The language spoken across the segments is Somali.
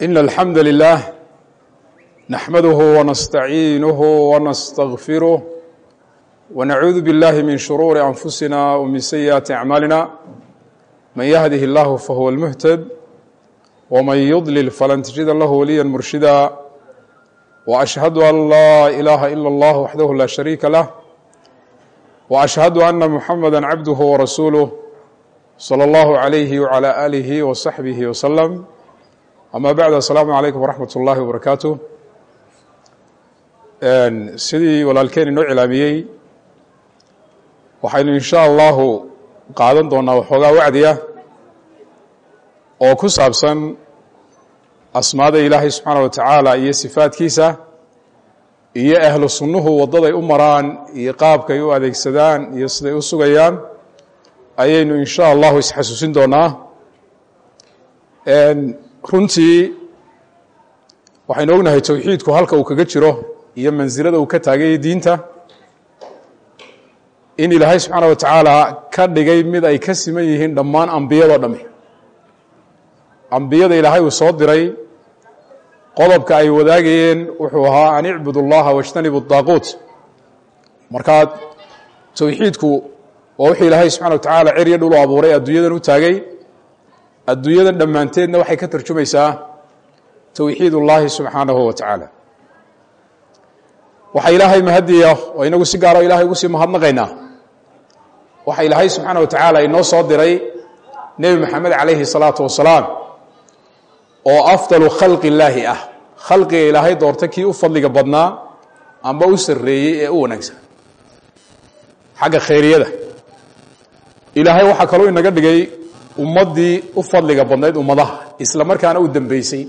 إن الحمد لله نحمده ونستعينه ونستغفره ونعوذ بالله من شرور أنفسنا ومن سيئات أعمالنا من يهده الله فهو المهتد ومن يضلل فلن تجد له وليا مرشدا وأشهد أن لا إله إلا الله وحده لا شريك له وأشهد أن محمدا عبده ورسوله صلى الله عليه وعلى آله وصحبه وسلم ama bacd asalaamu calaykum waraxmat ullaahi wabarakaatu sidii walaalkeen inoo cilaamiyey waxaynu insha allahu qaadan doonaa waxoogaa wacdiya oo ku saabsan asmaada ilaahay subxaana wa tacaala iyo sifaadkiisa iyo ahlu sunnuhu waddaday u maraan iyo qaabkay u adeegsadaan iyo siday u sugayaan ayaynu insha allahu isxasuusin doonaa runtii waxaynu ognahay towxiidku halka uu kaga jiro iyo mansilada uu ka taagay diinta in ilaahay subxaana wa tacaala ka dhigay mid ay ka siman yihiin dhammaan ambiyado dhami ambiyada ilaahay uu soo diray qodobka ay wadaagayeen wuxuu ahaa an icbud اllaha wاjtanibu daaquut markaa towxiidku waa wuxuu ilaahay subxana wa tacaala ceryo dhulu abuuray adduunyadan u taagay adduunyadan dhammaanteedna waxay ka tarjumaysaa towxiid ullaahi subxaanahu wa tacaala waxaa ilaahay mahadiya oo inagu si gaaro ilahay ugu sii mahadnaqaynaa waxa ilaahay subxaana wa tacaala inoo soo diray nebi maxamed calayhi salaatu wasalaam oo afdalu khalqi illaahi ah khalqiga ilaahay doorta kii u fadliga badnaa amba u sarreeyey ee u wanaagsan xagga khayriyada ilaahay waxaa kaloo inaga dhigay ummaddii u fadliga badnayd ummadaha isla markaana u dembeysay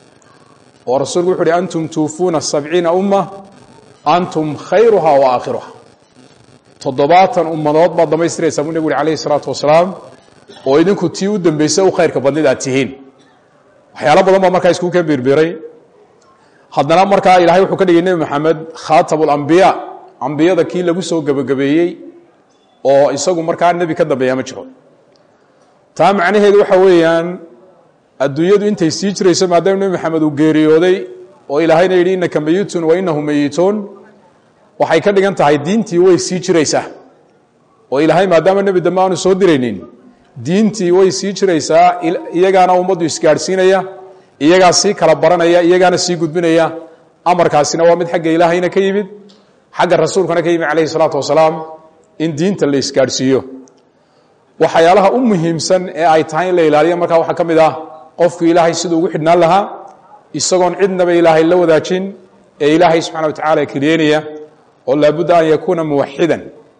oo rasuulku wuxu uhi antum tuufuuna sabciina umma antum khayruha wa aakhiruha toddobaatan ummadood baad damaystiraysaa buu nebigu uhi alayhi isalaatu wasalaam oo idinku tii u dembeysay u khayrka badnayd aad tihiin waxyaalo badan baa markaa iskugu ka biirbiiray haddana markaa ilahay wuxuu ka dhigay nebi maxamed khaatabu lambiyaa ambiyada kii lagu soo gebagabeeyey oo isagu markaa nebi ka dambeeya ma jiro taa macnaheedu waxa weeyaan adduunyadu intay sii jirayso maadaama nebi maxamed uu geeriyooday oo ilaahayna yidhi innaka meyitun wa innahu meyituun waxay ka dhigan tahay diintii way sii jiraysaa oo ilaahay maadaama nebi dambe aanu soo diraynin diintii way sii jiraysaa iyagaana ummaddu isgaadhsiinaya iyagaa sii kala baranaya iyagaana sii gudbinaya amarkaasina waa mid xagga ilaahayna ka yimid xagga rasuulkana ka yimid calayhi salaatu wasalaam in diinta la isgaadhsiiyo waxyaalaha u muhiimsan ee ay tahay in la ilaaliyo markaa waxaa ka mid ah qofku ilaahay siduu ugu xidhnaan lahaa isagoon cidnaba ilaahay la wadaajin ee ilaahay subxana wa tacala keliyenaya oo laabudda an yakuuna muwaxidan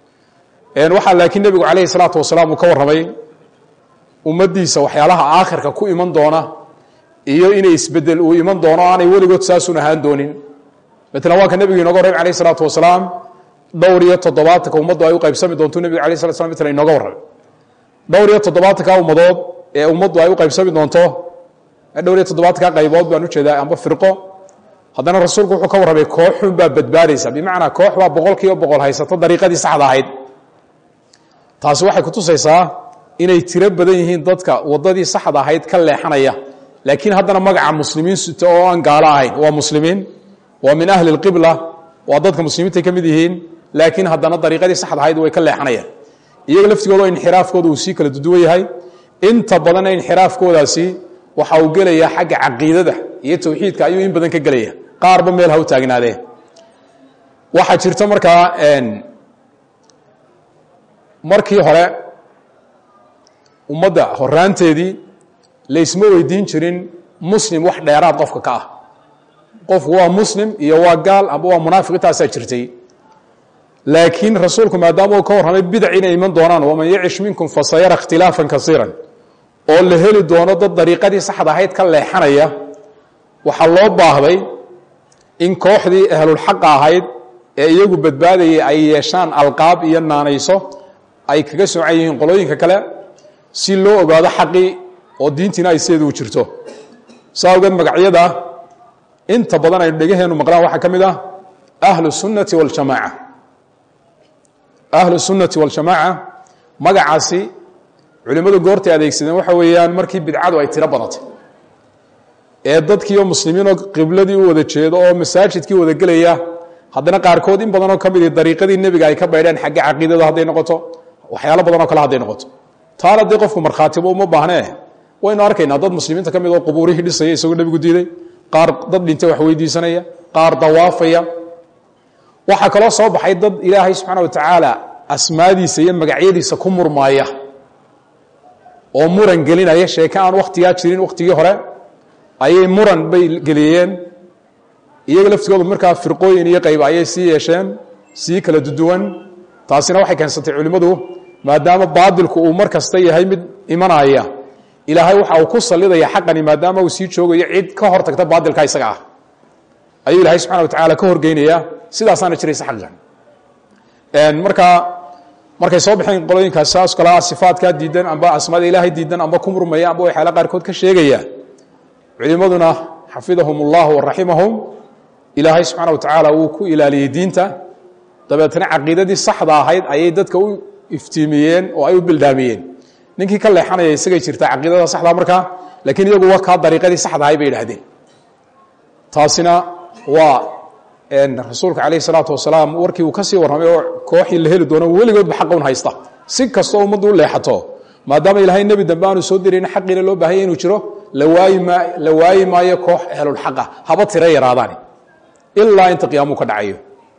waxaa laakiin nebigu calayhi salaatu wasalaam uu ka warramay ummaddiisa waxyaalaha aakhirka ku iman doona iyo inay isbedel uu iman doono aanay weligood saasun ahaan doonin matala waa ka nebigu inooga warramay alayh salaatu wasalaam dhowr iyo toddobaatanka ummaddu ay u qaybsami doonto nebigu alay slat slam matala inooga warramay dhowr iyo toddobaatanka ummadood ee ummaddu ay u qaybsami doonto dhowr iyo toddobaatanka qaybood baan ujeedaa amba firqo haddana rasuulku wuxuu ka warramay kooxun baa badbaadaysa bimacnaa koox baa boqol kiiba boqol haysato dariiqadii saxda ahayd taasi waxay kutusaysaa inay tiro badan yihiin dadka waddadii saxda ahayd ka leexanaya laakiin haddana magaca muslimiin sito oo aan gaalo ahayn waa muslimiin waa min ahli lqibla waa dadka muslimiintay ka mid yihiin laakiin haddana dariiqadii saxda ahayd way ka leexanayaan iyaga laftigooda inxiraafkooda uu sii kala duduwan yahay inta badanna inxiraafkoodaasi waxa uu gelayaa xagga caqiidada iyo towxiidka ayuu in badan ka gelaya qaarba meel ha u taagnaadee waxaa jirta markaa markii hore ummadda horaanteedii laysma weydiin jirin muslim wax dheeraad qofka ka ah qofku waa muslim iyo waa gaal amba waa munaafiq intaasaa jirtay laakiin rasuulku maadaama uu ka warramay bidac inay iman doonaan waman yacish minkum fasayara ikhtilaafan kasiiran oo la heli doono dad dariiqadii saxda ahayd ka leexanaya waxaa loo baahday in kooxdii ahlulxaqa ahayd ee iyagu badbaadayay ay yeeshaan alqaab iyo naanayso ay kaga soocan yihiin qolooyinka kale si loo ogaado xaqii oo diintiina ay sideedu u jirto saa awgeed magacyada inta badan aynu dhegaheennu maqlaan waxaa ka mid ah ahlu sunnati waljamaaca ahlu sunnati waljamaaca magacaasi culimmadu goortay adeegsadeen waxa weeyaan markii bidcadu ay tiro badatay ee dadkiioo muslimiinoo qibladii u wada jeedo oo masaajidkii wada gelaya haddana qaarkood in badanoo ka midi dariiqadii nebiga ay ka baydheen xagga caqiidada hadday noqoto waxyaalo badanoo kale hadday noqoto taana dee qofku markhaatiba uma baahnee waynu arkaynaa dad muslimiinta ka mid oo qubuurihii dhisaya isagoo nebigu diiday qaar dad dhintay wax weydiisanaya qaar dawaafaya waxaa kaloo soo baxay dad ilaahay subxaana wa tacaala asmaadiisa iyo magacyadiisa ku murmaaya oo muran gelinaya sheeke aan wakhtigaa jirin wakhtigii hore ayay muran bay geliyeen iyaga laftigoodu markaa firqooyin iyo qayba ayay sii yeesheen sii kala duduwan taasina waxay keensatay culimmadu maadaama baadilku uu mar kasta yahay mid imanaya ilaahay waxa uu ku sallidaya xaqani maadaama uu sii joogayo cid ka hor tagta baadilka isaga ah ayuu ilaahay subxana wa tacaala ka horgeynaya sidaasaana jiraysa xaqigan markaa markay soo baxeen qolooyinkaas saas kalaa sifaadkaa diidan amba asmaada ilaahay diidan amba ku murmaya amba waxyaala qaarkood ka sheegaya culimmaduna xafidahum ullah waraximahum ilaahay subxaana wa tacaala wuu ku ilaaliyey diinta dabeetna caqiidadii saxda ahayd ayay dadka u iftiimiyeen oo ay u bildaamiyeen ninkii ka leexanaya isagay jirtaa caqiidada saxdaa markaa laakiin iyagu wa kaa dariiqadii saxda ahay bay idhahdeen taasina waa rasuulka calayh isalaatu wasalaam warkii uu ka sii warramay oo kooxii la heli doono weligoodba xaqa un haysta si kastoo ummaddu u leexato maadaama ilaahay nebi dambe aanu soo dirayna xaqiina loo baahanya inuu jiro la waayi maayo koox ehlulxaqa haba tira yaraadaani ilaa inta qiyaamuhu ka dhacayo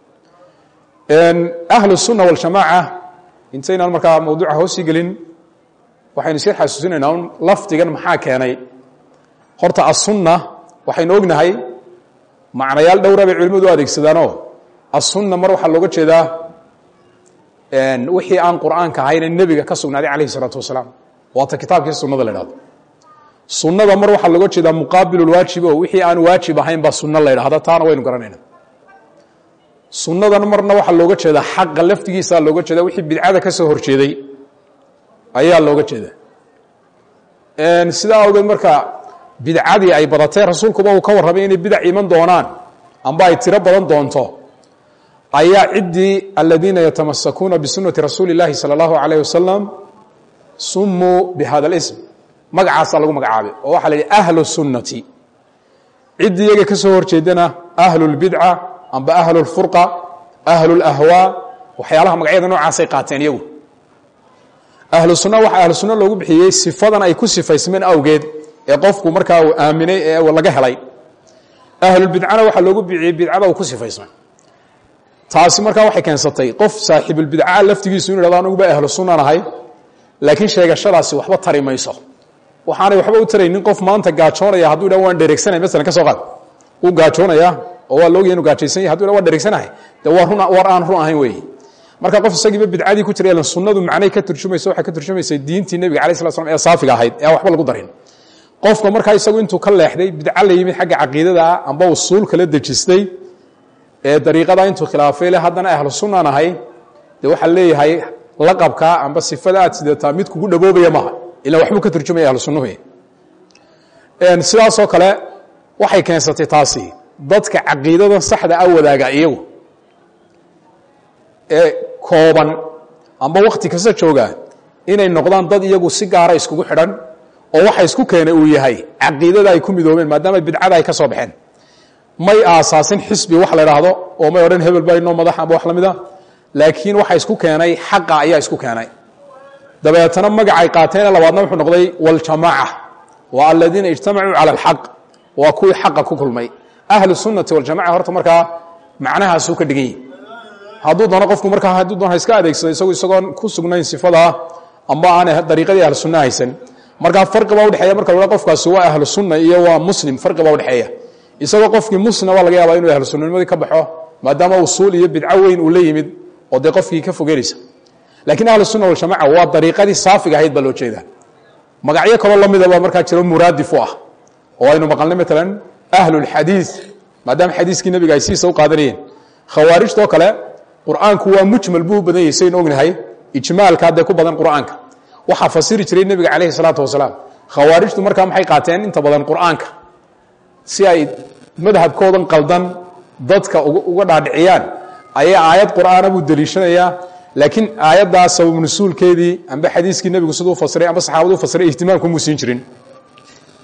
ahlu sunna waljamaaca intaynaan markaa mawduuca hoosii gelin waxaynu sii xasuusinaynaa un lafdigan maxaa keenay horta asunna waxaynu ognahay macnayaal dhowra bay culimmadu u adeegsadaanoo asunna mar waxaa looga jeedaa wixii aan qur'aanka ahayne nebiga ka sugnaaday calayhi isalaatu wasalaam waata kitaabkii sunnada la idhahdo sunnada mar waxaa looga jeedaa muqaabilulwaajib oo wixii aan waajib ahayn baa sunno la ydhahda taana waynu garanayna sunnadan marna waxaa looga jeedaa xaqa laftigiisaa looga jeeda wixii bidcada ka soo horjeeday ayaa looga jeeda sidaa awgeed marka bidcadii ay badatee rasuulkuba uu ka warramay inay bidac iman doonaan amba ay tiro badan doonto ayaa ciddii aladiina yatamasakuuna bisunati rasuuli اllahi salى اllahu alayh wasalam sumuu bihada اlism magacaasaa lagu magacaabay oo waxaa la yidhi ahlu sunnati ciddii iyaga ka soo horjeedana ahlu اlbidca amba ahlu اlfurqa ahlu اlahwaa waxyaalaha magacyada noocaasay qaateen iyagu ahlu sunna waxaa ahlu sunna loogu bixiyey sifadan ay ku sifaysmeen awgeed ee qofku markaa uu aaminay ee laga helay ahlulbidcana waxaa loogu bixiyey bidcada uu ku sifaysmay taasi markaa waxay keensatay qof saaxiibulbidca laftigiisu inu hahdo anugu baa ahlu sunnan ahay laakiin sheegashadaasi waxba tari mayso waxaanay waxba u taraynin qof maanta gaajoonaya hadduu dha waan dheregsanay masalan ka soo qaad uu gaajoonaya oo waa loogaya inu gaajaysan yahy hadu dha waan dheregsanahay dee waa run war aan run ahayn weeye marka qof isagiiba bidcadii ku jira sunnadu macnay ka turjumayso waxay ka turjumaysay diintii nebiga alay slat slam ee saafiga ahayd ee aan waxba lagu darin qofka markaa isagu intuu ka leexday bidca la yimid xagga caqiidada ah amba usuul kala dejistay ee dariiqada intuu khilaafay le haddana ahlu sunnan ahay dee waxaa leeyahay laqabkaa amba sifada aad sidataa mid kugu dhaboobaya maaha ila waxbuu ka turjumaya ahlu sunnuhu sidaasoo kale waxay keensatay taasi dadka caqiidadan saxda a wadaaga iyagu ee kooban amba wakhti kasta jooga inay noqdaan dad iyagu si gaara iskugu xidhan oo waxa isku keenay uu yahay caqiidada ay ku midoobeen maadaama bidcada ay ka soo baxeen may aasaasin xisbi wax la idhaahdo oo may odhan hebel baa inoo madax amba wax la mida laakiin waxa isku keenay xaqa ayaa isku keenay dabeetana magacay qaateene labaadna wuxuu noqday waljamaaca waa aladiina ijtamacuu cala alxaq waa kuwii xaqa ku kulmay ahlu sunnati waljamaca horta markaa macnahaasuu ka dhigan yihi hadduu doono qofku markaa hadduu doon ha iska adeegsado isagu isagoon ku sugnayn sifadaa amba aan dariiqadii ahlu sunna haysan markaa farqi baa udhexeeya marka la qofkaasi waa ahlu sunna iyo waa muslim farqi baa udhexeeya isagoo qofkii muslim baa laga yaabaa inuu ahlu sunnanimadii ka baxo maadaama usuul iyo bidco weyn uu la yimid oo dee qofkii ka fogeynaysa laakiin ahlu sunna waljamaca waa dariiqadii saafiga ahayd baa loo jeedaa magacyo kaloo la midaba markaa jiro muraadif u ah oo aynu maqalnay maalan ahlulxadiid maadaama xadiiskii nebiga ay siisa u qaadanayeen khawaarijtoo kale qur'aanku waa mujmal buu u badan yahay saynu ognahay ijmaalka haddee ku badan qur'aanka waxaa fasiri jiray nebiga calayhi salaatu wasalaam khawaarijtu markaa maxay qaateen inta badan qur'aanka si ay madhabkoodan qaldan dadka uga dhaadhiciyaan ayaa aayad qur'aana buu deliishanayaa laakiin aayaddaa sabab nusuulkeedii amba xadiiskii nebigu siduu fasiray amba saxaabadu u fasiray ihtimaamkumuu siin jirin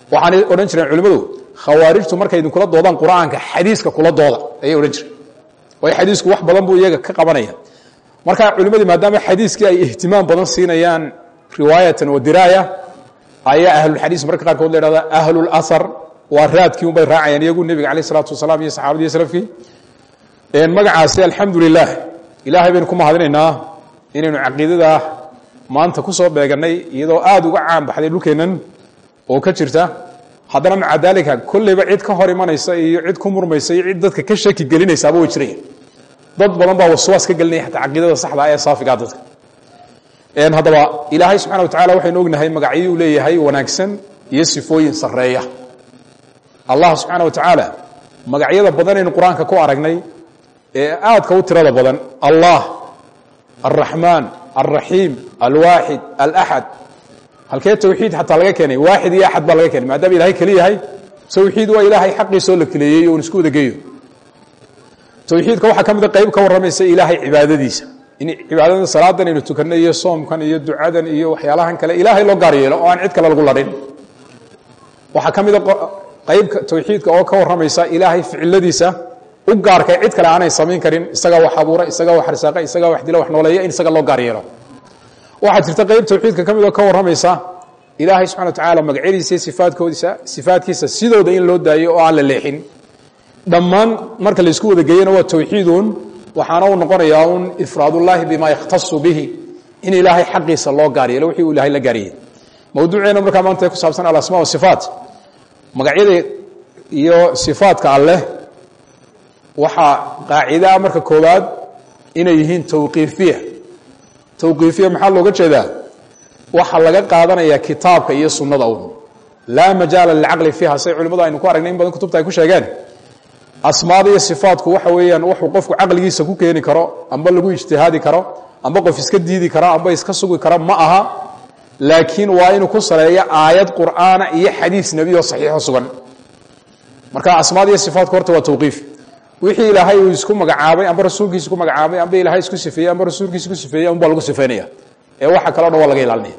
waxaanay odhan jireen culimmadu khawaarijtu markay idinkula doodaan qur-aanka xadiiska kula dooda ayay odhan jireen waayo xadiisku wax badan buu iyaga ka qabanaya marka culimmadii maadaama xadiiskii ay ihtimaam badan siinayaan riwaayatan wa diraaya ayaa ahlulxadiis mararka qaarkood la ihahda ahlulahar waa raadkii un bay raacayaan iyagu nebiga caleyh isalaatu wasalaam iyo saxaabadii salafkii magacaasi alxamdu lilah ilaahay baynu ku mahadinaynaa inaynu caqiidada maanta ku soo beegannay iyadoo aada uga caan baxday dhulkeennan oo ka jirta haddana maca daalika kolleyba cid ka hor imanaysa iyo cid ku murmaysa iyo cid dadka ka shaki gelinaysaaba way jiraya dad badan baa waswaas ka gelinaya xataa caqiidada saxda ee saafigaa dadka haddaba ilaahay subxana wa tacala waxaynu ognahay magacyadii uu leeyahay wanaagsan iyo sifooyin sarreeya allah subxaana wa tacaala magacyada badanaynu qur-aanka ku aragnay ee aadka u tirada badan allah alraxmaan alraxiim alwaaxid alaxad halkee tawxiid xataa laga keenay waaxid iyo axad baa laga keenay maadaama ilahay keli yahay tawxiid waa ilaahay xaqiisoo la keleeyey oon isku wada geeyo tawxiidka waxaa ka mida qayb ka warramaysa ilaahay cibaadadiisa in cibaadada salaadan aynu tukanno iyo soomkan iyo ducadan iyo waxyaalahan kale ilaahay loo gaar yeelo oo aan cid kale lagu ladhin waxaa ka mida qaybka tawxiidka oo ka warramaysa ilaahay ficiladiisa u gaarka cid kale aanay samayn karin isagaa wax abuura isagaa wax arsaaqa isagaa wax dila wax nooleeya in isaga loo gaar yeelo waxaa jirta qayb tawxiidka ka mid oo ka warramaysa ilaahay subxana wa tacaala magacyadiisa iyo sifaadkoodiisa sifaadkiisa sidooda in loo daayo oo aan la leexin dhammaan marka laysku wada geeyana waa tawxiidun waxaana uu noqonayaa un ifraadullaahi bima yakhtasu bihi in ilaahay xaqiisa loo gaar yeelo wixii uu ilahay la gaariyey mawduuceena markaa maanta ku saabsan alasmaa wasifaat magacyada iyo sifaadka alleh waxaa qaacidaa marka koowaad inay yihiin tawqiifiya tawqiifiya maxaa looga jeedaa waxaa laga qaadanayaa kitaabka iyo sunnada un laa majaala lilcaqli fiiha say culimmadu aynu ku aragnay in badan kutubta ay ku sheegeen asmaada iyo sifaatku waxa weeyaan wuxuu qofku caqligiisa ku keeni karo amba lagu ijtihaadi karo amba qof iska diidi karo amba iska sugi karo ma aha laakiin waa inuu ku saleeyo aayad qur'aana iyo xadiis nebi oo saxiixo sugan marka asmaada iyo sifaatku horta waa tawqiif wixii ilaahay uu isku magacaabay amba rasuulkiisa ku magacaabay amba ilaahay isku sifeeyey amba rasuulkiisa ku sifeeyey unbaa lagu sifeynaya ee waxa kaleo dhan waa laga ilaalinaya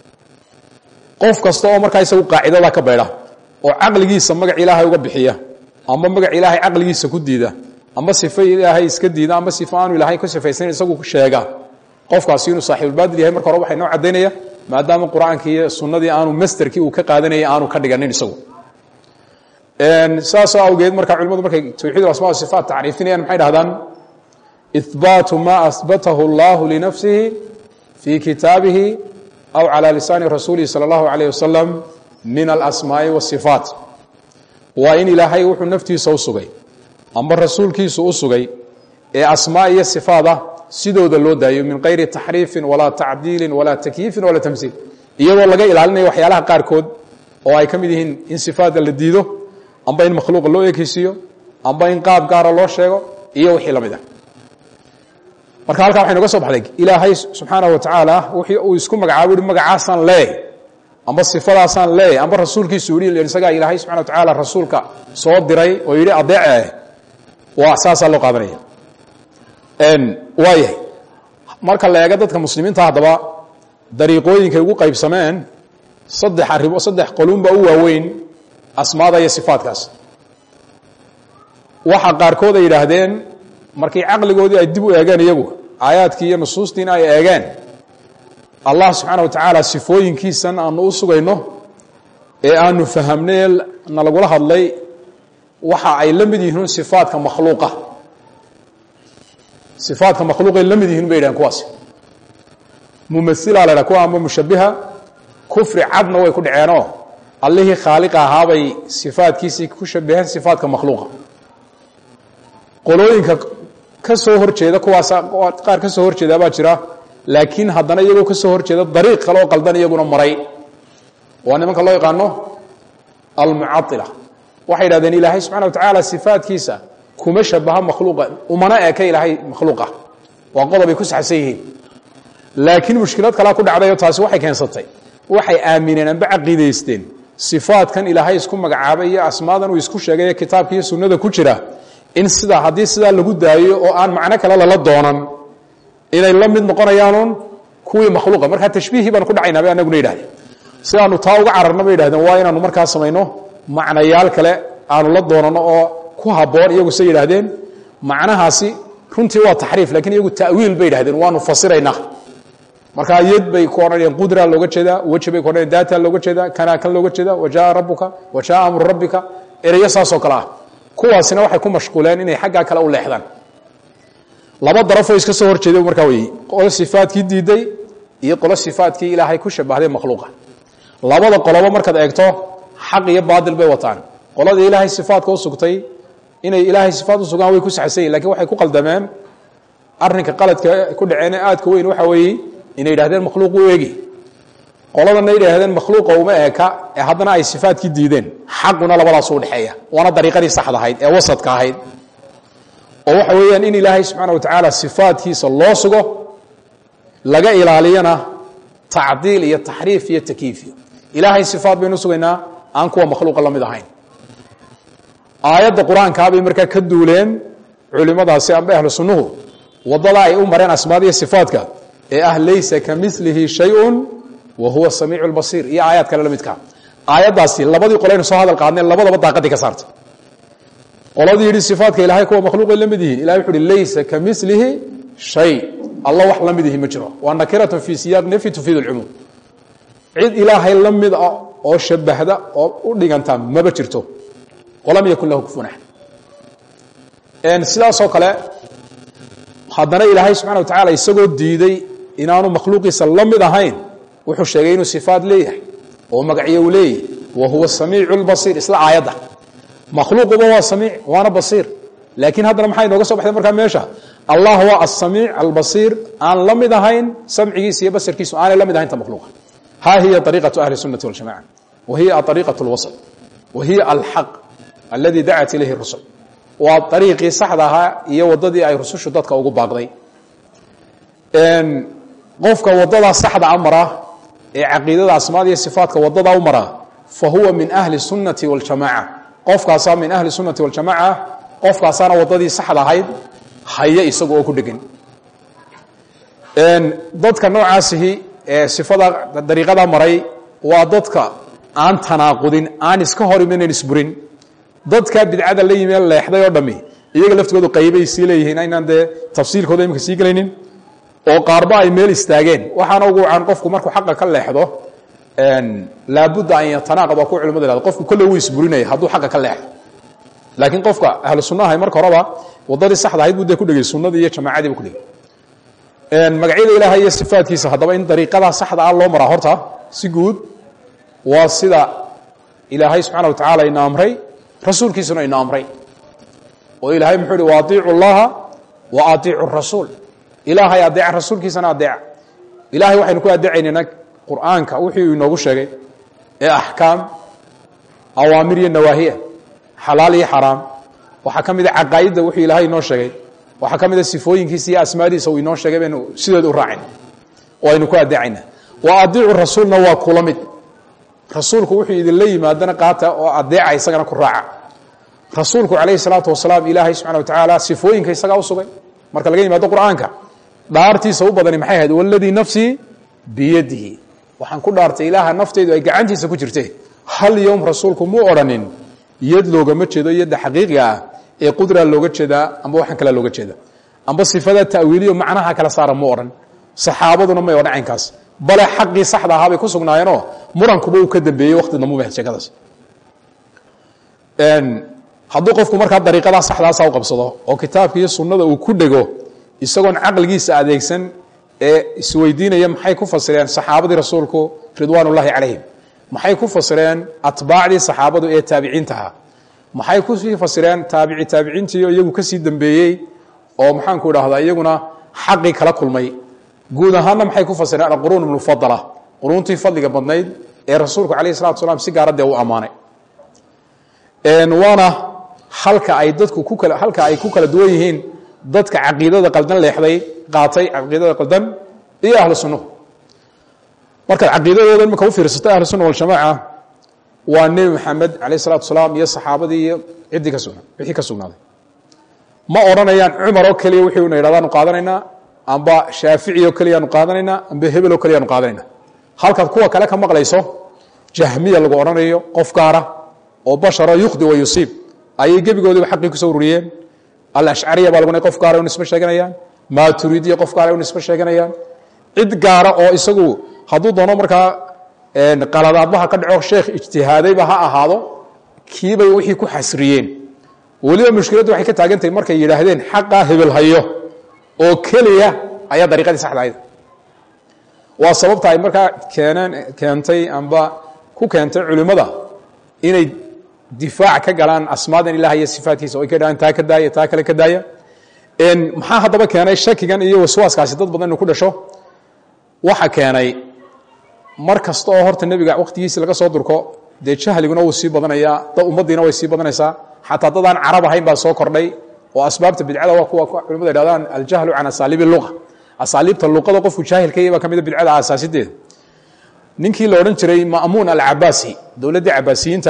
qof kasta oo markaa isagu qaacidada ka baydha oo caqligiisa magac ilaahay uga bixiya amba magac ilaahay caqligiisa ku diida amba sifo ilaahay iska diida amba sifo aanu ilaahay ku sifaysan isagu sheega qofkaasi inuu saaxiibulbaadil yahay marka hore waxay noo caddaynaya maadaama qur-aankii iyo sunnadii aanu masterkii uu ka qaadanayay aanu ka dhiganin isagu saasoo awgeed marka culimadu markay tawxiid asma sifaat tacriifinayaan maxay dhahdaan ihbaatu ma ahbatahu allahu linafsihi fii kitaabihi aw calى lisaani rasuulihi salى اllahu alayh wasalam min alasmaa'i wasifaat waa in ilaahay wuxuu naftiisa u sugay amba rasuulkiisu u sugay ee asmaa iyo sifaad ah sidooda loo daayo min kayri taxriifin walaa tacdiilin walaa takyiifin walaa tamsiil iyadoo laga ilaalinayo waxyaalaha qaarkood oo ay ka mid yihiin in sifaadda la diido amba in makhluuqa loo ekeysiiyo amba in qaab gaara loo sheego iyo wixii la mid ah marka halkaa waxay noga soo baxday ilaahay subxaanahu wa tacaala wixii uu isku magacaabo yihi magacaasaan leeyahy amba sifadaasaan leeyahy amba rasuulkiisu yihi isagaa ilaahay subxana wa tacaala rasuulka soo diray oo yidhi adeece waa saasaa loo qaadanaya waayahay marka la eego dadka muslimiinta haddaba dariiqooyinkay ugu qaybsameen saddex arrimo saddex qolunba u waaweyn asmaada iyo sifaadkaas waxa qaarkood ay yidhaahdeen markay caqligoodii ay dib u eegeen iyagu aayaadkii iyo nusuustiina ay eegeen allah subxaana wa tacaala sifooyinkiisan aanu u sugayno ee aanu fahamnay na lagula hadlay waxa ay la mid yihiin sifaadka makhluuqa sifaadka makhluuqay la mid yihiin bay yidhahen kuwaasi mumasilaa la ydhaha kuwa amba mushabiha kufri cadna way ku dhaceenoo allihii khaaliqa ahaabay sifaadkiisii ku shabaheen sifaadka makhluuqa qolooyinka ka soo hor jeeda kuwaas qaar ka soo hor jeeda baa jira laakiin haddana iyagoo ka soo hor jeeda dariiq kale oo qaldan iyaguna maray waa nimanka loo yaqaano almucaila waxay yidhahdeen ilaahay subxana wa tacaala sifaadkiisa kuma shabaha makhluuqa umana eka ilaahay makhluuqa waa qodob ay ku saxsan yihiin laakiin mushkilad kalea ku dhacdayoo taasi waxay keensatay waxay aamineen amba caqiidaysteen sifaadkan ilaahay isku magacaabay iyo asmaadan uu isku sheegay ee kitaabka iyo sunnada ku jira in sidaa haddii sidaa lagu daayo oo aan macno kale lala doonan inay la mid noqonayaanuun kuwii makhluuqa markaa tashbiihii baan ku dhacaynaa bay anaguna yidhahdeen sidaanu taa uga cararna bay yidhahdeen waa inaanu markaa samayno macnayaal kale aanu la doonano oo ku habboon iyagu say yidhaahdeen macnahaasi runtii waa taxriif lakiin iyagu ta'wiil bay yidhahdeen waanu fasiraynaa markaa yad bay ku odhanayaan qudra looga jeedaa weji bay ku odhanayan daata looga jeedaa kana kan looga jeedaa wajaa rabuka wajaa amru rabbika ereyo saasoo kale ah kuwaasina waxay ku mashquuleen inay xaggaa kale u leexdaan laba darafoo iska soo horjeeday markaa wey qolo sifaadkii diiday iyo qolo sifaadkii ilaahay ku shabahday makhluuqa labada qolobo markaad eegto xaq iyo baadil bay wataan qoladii ilaahay sifaadka u sugtay inay ilaahay sifaad u sugaan way ku saxsan yihin lakin waxay ku qaldameen arrinka qaladka ku dhaceene aadka weyn waxa weeye inay yidhahdeen makhluuq u eegi qoladana yidhahdeen makhluuqa uma eeka ee haddana ay sifaadkii diideen xaquna labadaas u dhexeeya waana dariiqadii saxda ahayd ee wasadka ahayd oo waxa weeyaan in ilaahay subxaana wa tacaala sifaadkiisa loo sugo laga ilaaliyana tacdiil iyo taxriif iyo takiif ilaahay sifaad baynu sugaynaa aan kuwa makhluuqa la mid ahayn aayadda qur-aankaabay markaa ka duuleen culimadaasi amba ahlu sunnuhu wadada ay u mareen asmaadiya sifaadka ee ah laysa ka milihi shayun wa huwa samiicu lbasiir iyo aayaad kale la midkaa aayaddaasi labadii qolaynu soo hadal qaadneen labadaba daaqadii ka saartay qoladii yidhi sifaadka ilahay kuwa makhluuqay la mid yihiin ilahay wuxu uhi laysa ka milihi shay alla wax la mid ihi ma jiro waa nakiratun fii siyaaq nafyi tufiid lcumuum cid ilaahay la mid ah oo shabahda oo u dhiganta maba jirto walam yakun lahu kufuwan axad sidaasoo kale haddana ilaahay subxana wa tacala isagoo diiday inaanu makhluuqiisa la mid ahayn wuxuu sheegay inuu sifaad leeyahay oo magacyo uu leeyahy wa huwa samiicu lbasiir isla aayadda makhluuquba waa samiic waana basiir laakiin haddana maxaa inooga soo baxday markaa meesha allah waa asamiic albasiir aan la mid ahayn samcigiisa iyo basarkiisu aanay la mid ahayn ta makhluuqa ha hiya ariiqatu ahli sunati waljamaca wa hiya ariiqat lwasl wa hiya alxaq aladi dacat ilayhi rusul waa ariiqii saxda ahaa iyo wadadii ay rusushu dadka ugu baaqday qofka wadadaa saxda a mara ee caqiidada asmaada iyo sifaatka wadadaa u mara fa huwa min ahli sunnati waljamaca qofkaasaa min ahli sunnati waljamaca qofkaasaana wadadii saxda ahayd haya isaga oo ku dhegan dadka noocaasihi ee sifada dariiqada maray waa dadka aan tanaaqudin aan iska hor imanan isburin dadka bidcada la yimi leexday oo dhami iyaga laftoodu qaybay sii leeyihiin aynaan dee tafsiilkooda imika sii gelaynin oo qaarba ay meel istaageen waxaana ugu wacan qofku markuu xaqa ka leexdo laabudda an yatanaaqad waa ku culimadu ihahdo qofku kolle wuu isburinaya hadduu xaqa ka leexdo laakiin qofka ahlu sunnahay marka horeba wadadii saxda ahayd buu dee ku dhegay sunnadii iyo jamaacadii bu ku dhegay magacyada ilaahay iyo sifaadkiisa haddaba in dariiqadaa saxda ah loo maraa horta si guud waa sida ilaahay subxana wa tacaala ina amray rasuulkiisuna ina amray oo ilaahay muxuu ihi wa aiicu llaha wa aiicu rasuul ilaahay adeeca rasuulkiisana adeeca ilahay waxaynu ku adeecaynana qur'aanka wuxuu inoogu sheegay ee axkaam awaamir iyo nawaahiya xalaal iyo xaraam waxaa ka mid a caqaa'idda wuxuu ilaahay inoo sheegay waxaa ka mid a sifooyinkiisa iyo asmaadiisa uu inoo sheegay baynu sideeda u raacayna oo aynu ku adeecayna wa adiicu rasuulna waa kula mid rasuulku wuxuu idinla yimaadana qaata oo adeeca isagana ku raaca rasuulku calayhi salaatu wasalaam ilaahay subxana wa tacaala sifooyinka isagaa u sugay marka laga yimaado qur'aanka dhaartiisa u badani maxay ahayd waladii nafsii biyadihi waxaan ku dhaartay ilaaha nafteydu ay gacantiisa ku jirte hal yowm rasuulku muu odhanin yad loogama jeedo yadda xaqiiqiga ah ee qudraa looga jeedaa amba waxaan kalea looga jeeda amba sifada ta'wiiliyo macnaha kala saara mu odhan saxaabaduna may odhan caynkaas bale xaqii saxda ahaa bay ku sugnaayeenoo murankuba uu ka dambeeyey waqti dambu mahad sheekadaas hadduu qofku markaa dariiqadaa saxdaasa u qabsado oo kitaabka iyo sunnada uu ku dhego isagoon caqligiisa adeegsan ee isweydiinaya maxay ku fasireen saxaabadii rasuulku ridwaan ullaahi calayhim maxay ku fasireen atbaacdii saxaabadu ee taabiciintaha maxay kusii fasireen taabici taabiciintiio iyagu kasii dambeeyey oo maxaanku idhaahdaa iyaguna xaqii kala kulmay guud ahaanna maxay ku fasireen alquruun mufadala quruuntii fadliga badnayd ee rasuulku calayhi salatu salaam si gaara dee u ammaanay waana halka ay dadku ku kala halka ay ku kala duwan yihiin dadka caqiidada qaldan leexday qaatay caqiidada qaldan iyo ahlu sunnuhu markaad caqiidadooda imika u fiirsatay ahlu sunna waljamaaca waa nebi maxamed calayh salatu salaam iyo saxaabadii iyo ciddii ka sugna wixii ka sugnaaday ma odhanayaan cumar oo keliya wixii una yidhahdaanu qaadanaynaa amba shaafici oo keliyaanu qaadanaynaa amba hebel oo keliyaanu qaadanayna halkaad kuwa kale ka maqlayso jahmiya lagu odhanayo qof gaara oo basharo yukhdi wa yusiib ayay gebigoodiba xaqii kusoo ururiyeen alashcariya baa lagu qof gaara u nisbe sheeganayaan maaturidiya qof gaara u nisbe sheeganayaan cid gaara oo isagu hadduu doono markaa qaladaadbaha ka dhaco sheekh ijtihaadayba ha ahaado kiibay wixii ku xasriyeen weliba mushkiladdu waxay ka taagantahay markay yidhaahdeen xaqaa hebel hayo oo keliya ayaa dariiqadii saxda ahayd waa sababta ay markaa keeneen keentay amba ku keentay culimmada inay difaac ka galaan asmaadan ilaah iyo sifaatkiisa o ay ka dhahaan taa ka daaya taa kale ka daaya maxaa haddaba keenay shakigan iyo waswaaskaasi dad badan inu ku dhasho waxa keenay mar kasta oo horta nebiga wakhtigiisii laga soo durko dee jahliguna wuu sii badanayaa da ummaddiina way sii badanaysaa xataa dadaan carab ahayn baa soo kordhay oo asbaabta bidcada waa kuwa culimadu yidhahdaan aljahlu can asaaliibi luqa asaaliibta luqada qofku jaahilka baa ka mida bidcada aasaasideeda ninkii la odhan jiray ma'muun alcabaasi dowladdii cabaasiyiinta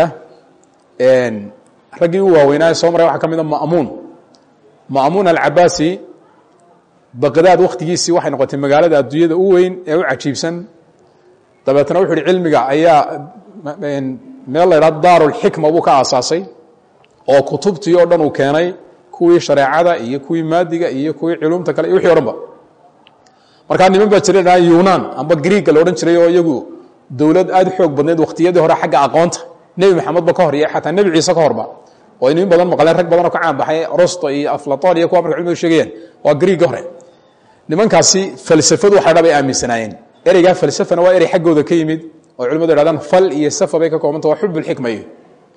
raggii u waaweynaaye soo maray waxaa ka mida ma'muun ma'muun alcabaasi baqdaad wakhtigiisii waxay noqotay magaalada adduunyada u weyn ee u cajiibsan dabeetna wuxu uhi cilmiga ayaa meel la ydhahdo daarulxikma buu ka aasaasay oo kutubtii oo dhan uu keenay kuwii shareecada iyo kuwii maadiga iyo kuwii culumta kale iyo wixii o dhan ba markaa niman baa jira dhaa yunan amba griiga la odhan jiray oo iyagu dowlad aad u xoog badneed wakhtiyadii hore xagga aqoonta nebi maxamedba ka hor iyo xataa nebi ciise ka horba oo inin badan maqleen rag badanoo ka caan baxay rosto iyo aflaton iyo kuwa marka culimadu sheegayaan waa griiga hore nimankaasi falsafadu waxay dhab ay aaminsanaayeen ereygaa falsafana waa erey xaggooda ka yimid oo culimadu yhahdaan fal iyo safa bay ka koobanta waa xubulxikma iyo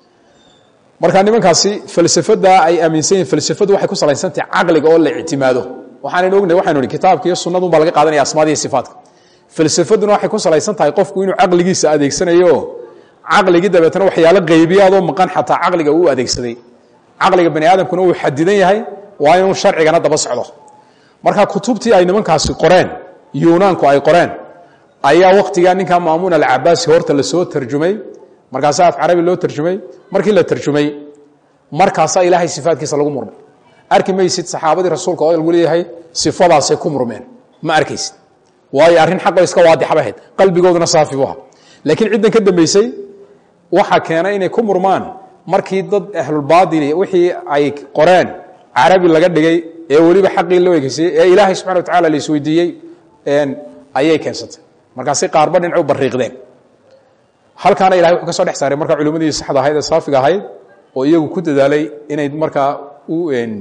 marka nimankaasi falsafada ay aaminsan yihin falsafadu waxay ku salaysantahay caqliga oo la ictimaado waxaanan ognay waxaynu ihi kitaabka iyo sunnadun baa laga qaadanaya asmaada iyo sifaatka falsafaduna waxay ku salaysan tahay qofku inuu caqligiisa adeegsanayo caqligii dabeetna waxyaalo qaybiyaadoo maqan xataa caqliga uu adeegsaday caqliga bani aadamkuna uu xadidan yahay waa inuu sharcigana daba socdo marka kutubtii ay nimankaasi qoreen yunaanku ay qoreen ayaa wakhtigaa ninkaa maamuun alcabaasi horta lasoo tarjumay markaasaa af carabi loo tarjumay markii la tarjumay markaasaa ilaahay sifaatkiisa lagu murmay arki maysid saxaabadii rasuulka oo lagu leeyahay sifadaasay ku murmeen ma arkaysid waayo arrin xaqoo iska waadixaba ahayd qalbigooduna saafi bu aha laakiin ciddan ka dambaysay waxaa keenay inay ku murmaan markii dad ahlulbaadili wixii ay qoreen carabi laga dhigay ee weliba xaqii loo egeysay ee ilaahay subxana wa tacala la isweydiiyey ayay keensatay markaasay qaarba dhinacu bariiqdeen halkaana ilahay wuxuu ka soo dhex saaray markaa culimmadii saxda ahayd ee saafiga ahayd oo iyagu ku dadaalay inay markaa u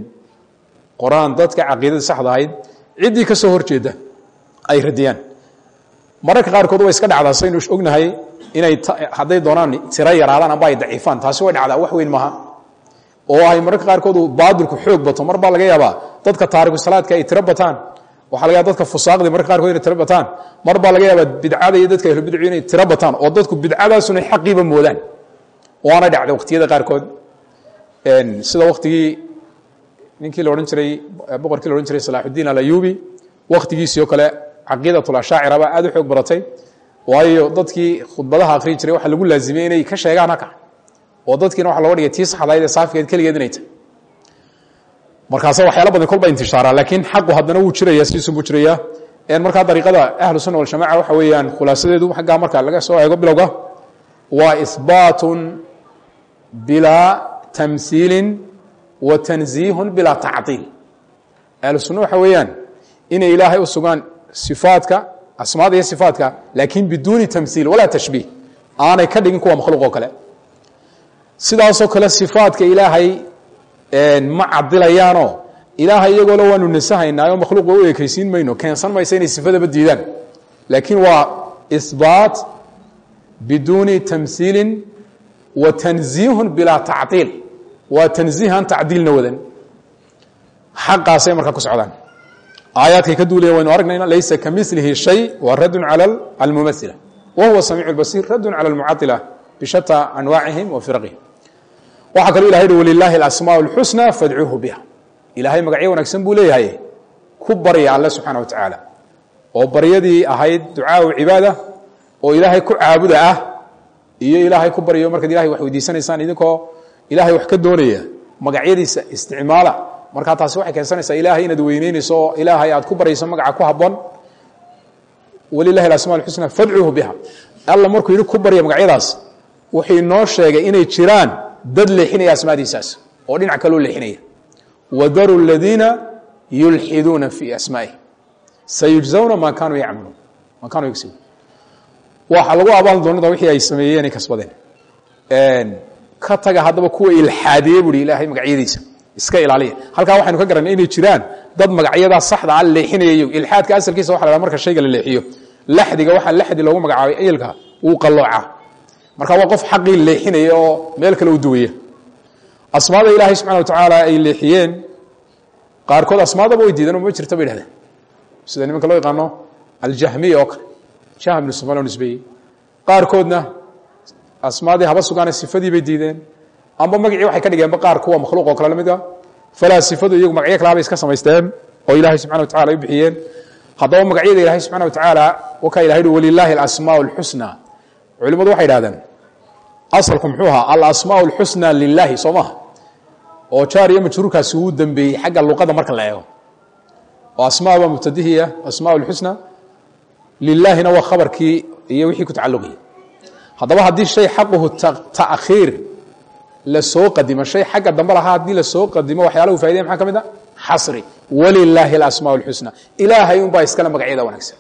qoraan dadka caqiidada saxda ahayd ciddii ka soo horjeeda ay radiyaan mararka qaarkood way iska dhacdaa saynu ognahay inay hadday doonaan tiro yaraadaan amba ay daciifaan taasi way dhacdaa wax weyn maaha oo ay mararka qaarkood baadilku xoog bato mar baa laga yaabaa dadka taariku salaadka ay tiro bataan waxaa laga yaaba dadka fusaaqdii mararka qaarkood inay tiro bataan mar baa laga yaabaa bidcada iyo dadka ahlubidcu inay tiro bataan oo dadku bidcadaasuna xaqiiba moodaan waana dhacday wakhtiyada qaarkood sida waktigii ninkii la odhan jiray boqorkii la odhan jiray salaaxudiin alayubi wakhtigiisii oo kale caqiidatlashaacira baa aad u xoog baratay waayo dadkii khudbadaha akhriyi jiray waxaa lagu laazimiyey inay ka sheegaan haka oo dadkiina waxa loga dhigay tii saxdayd ee saafigeed keligeed inay tahy markaasa waxyaala badan kolba intishaara laakiin xaqu haddana wuu jiraya sidiisun buu jiraya markaa dariiqada ahlu sunna waljamaca waxa weeyaan khulaasadeedu xaggaa marka laga soo eego bilowga waa ihbaatun bilaa tamhiilin wa tanziihun bilaa tacdiil ahlu sunna waxa weeyaan inay ilaahay u sugaan sifaadka asmaada iyo sifaatka laakiin biduuni tamhiil walaa tashbiih aanay ka dhigin kuwa makhluuq oo kale sidaasoo kale sifaadka ilaahay ma cadilayaanoo ilaahay iyagoole waanu nasahaynaayo makhluuqa u ekaysiin mayno keensan maysa inay sifadaba diidaan laakiin waa ihbaat biduuni tamhiilin wa tanziihun bilaa tacdiil waa tanziihan tacdiilna wadan xaqaasay markaa ku socdaan aayaadkay ka duulaya waynu aragnayna laysa kamilihi shay waa raddun cala almumaila wa huwa samiicu lbasiir raddun cala almucadila bishata anwaacihim wa firaqihim waxaa kaloo ilahay hi walilaahi alasmaa اlxusna fadcuuhu biha ilaahay magacyo wanaagsan buu leeyahay ku barya alle subxaana wa tacaala oo baryadii ahayd ducaau cibaada oo ilaahay ku caabuda ah iyo ilaahay ku baryo markaad ilahay wax weydiisanaysaan idinkoo ilahay wax ka doonaya magacyadiisa isticmaala markaa taasi waxay keensanaysaa ilaahay inaad weyneynayso oo ilaahay aad ku baryayso magaca ku haboon walilahi alasma اlxusna fadcuuhu biha alla markuu yidhi ku barya magacyadaas wuxuu inoo sheegay inay jiraan dad leexinaya asmaadiisaas oo dhinac kaloo leexinaya wadaru ladiina yulxiduuna fii asmaa'ihi sayujzawna maa kaanuu yacmaluun maa kaanuu yagsibuun waxaa lagu abaal doonada wixii ay sameeyeen ay kasbadeen ka taga haddaba kuwa ilxaadiye buhi ilaahay magacyadiisa iska ilaaliya halkaa waxaynu ka garanay inay jiraan dad magacyadaa saxda a leexinayayo ilxaadka asalkiisa waxa la haha marka shayga la leexiyo laxdiga waxaa laxdi loogu magacaabay ayilka wuu qalooca marka waa qof xaqii leexinaya oo meel kale u duwaya asmaada ilaahay subxana wa tacaala ay leexiyeen qaarkood asmaadaba way diideen oo ma jirta bay dhahdeen sida nimanka loo yaqaano aljahmiya oo kale jahm ibnu sufaan loo nisbeeyey qaarkoodna asmaadii haba sugaane sifadii bay diideen amba magacii waxay ka dhigeenba qaar kuwa makhluuq oo kale la mid a falaasifadu iyagu magacyo kalaabay iska samaysteen oo ilaahay subxana wa tacala ay u bixiyeen haddaba magacyada ilaahay subxana wa tacaala wakaa ilahay hi walilaahi alasmaa اlxusna culimmadu waxay idhahdeen asalku muxuu ahaa alasmaa اlxusna lilaahi soo maha oo jaar iyo majruurkaasi wuu dembeeyey xagga luqada marka la eego oo asmaa waa mubtadihiya asmaa اlxusna lilaahina waa khabarkii iyo wixii ku tacalluqayay haddaba haddii shay xaquhu taakhiir la soo qadimo shay xagga dambe lahaa haddii la soo qadimo waxyaalaha u faidaya maxaa ka mid a xasri walilaahi alasmaa اlxusna ilaahay unbaa iskale magacyada wanaagsan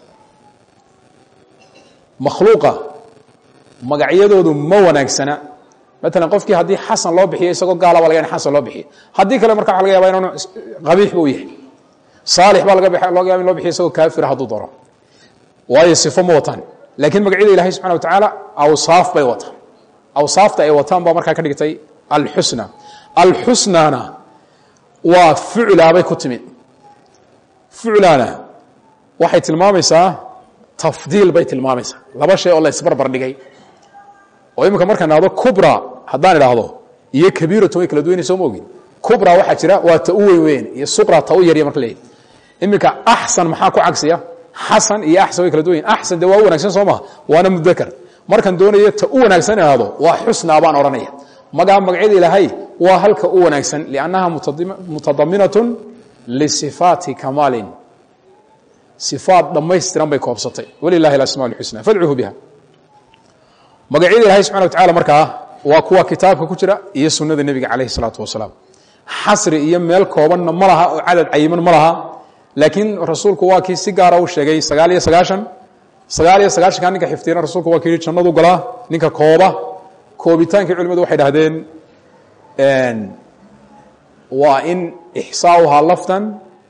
makhluuqa magacyadoodu ma wanaagsana maalan qofkii haddii xasan loo bixiyo isagoo gaala ba laga ya xasan loo bixiyo haddii kale marka waxa laga yaba inaanu qabiix ba u yahay saalix baa laga looga yaba in loo bixiyo isagoo kaafira hadduu daro waayo sifo ma wataan laakiin magacyada ilahay subxana wa tacaala awsaaf bay wataan awsaafta ay wataan baa markaa ka dhigtay alxusna alxusnana waa fuclaabay ku timid fuclana waxay tilmaamaysaa tafdiil bay tilmaamaysaa laba shay oo la isbarbar dhigay oo iminka markaan idhahdo kubra haddaan idhaahdo iyo kabiiratu way kala duwanay soo ma ogin kubra waxaa jira waa ta u weyn weyn iyo suqra ta u yarya marka leeyahy iminka axsan maxaa ku cagsiya xasan iyo axsan way kala duwan yihin axsan dee waa u wanagsan soo maha waana mudakar markaan doonayo ta u wanaagsan idhaahdo waa xusnaa baan odhanaya magaa magacyada ilaahay waa halka u wanaagsan liannaha mutadaminatun lisifaati kamaalin sifaat dhammaystiran bay koobsatay walilahi alasmaa اlxusna fadcuuhu biha magacyada ilahay subxana wa tacala markaa waa kuwa kitaabka ku jira iyo sunnada nebiga calayh الsalaatu wasalaam xasri iyo meel koobanna ma laha oo cadad cayiman ma laha laakiin rasuulku waa kii si gaara u sheegay sagaal iyo sagaashan sagaal iyo sagaashanka ninka xifdiyana rasuulku waa kii yihi jannadu galaa ninka kooba koobitaankii culimadu waxay dhahdeen waa in ixsaauhaa lafdan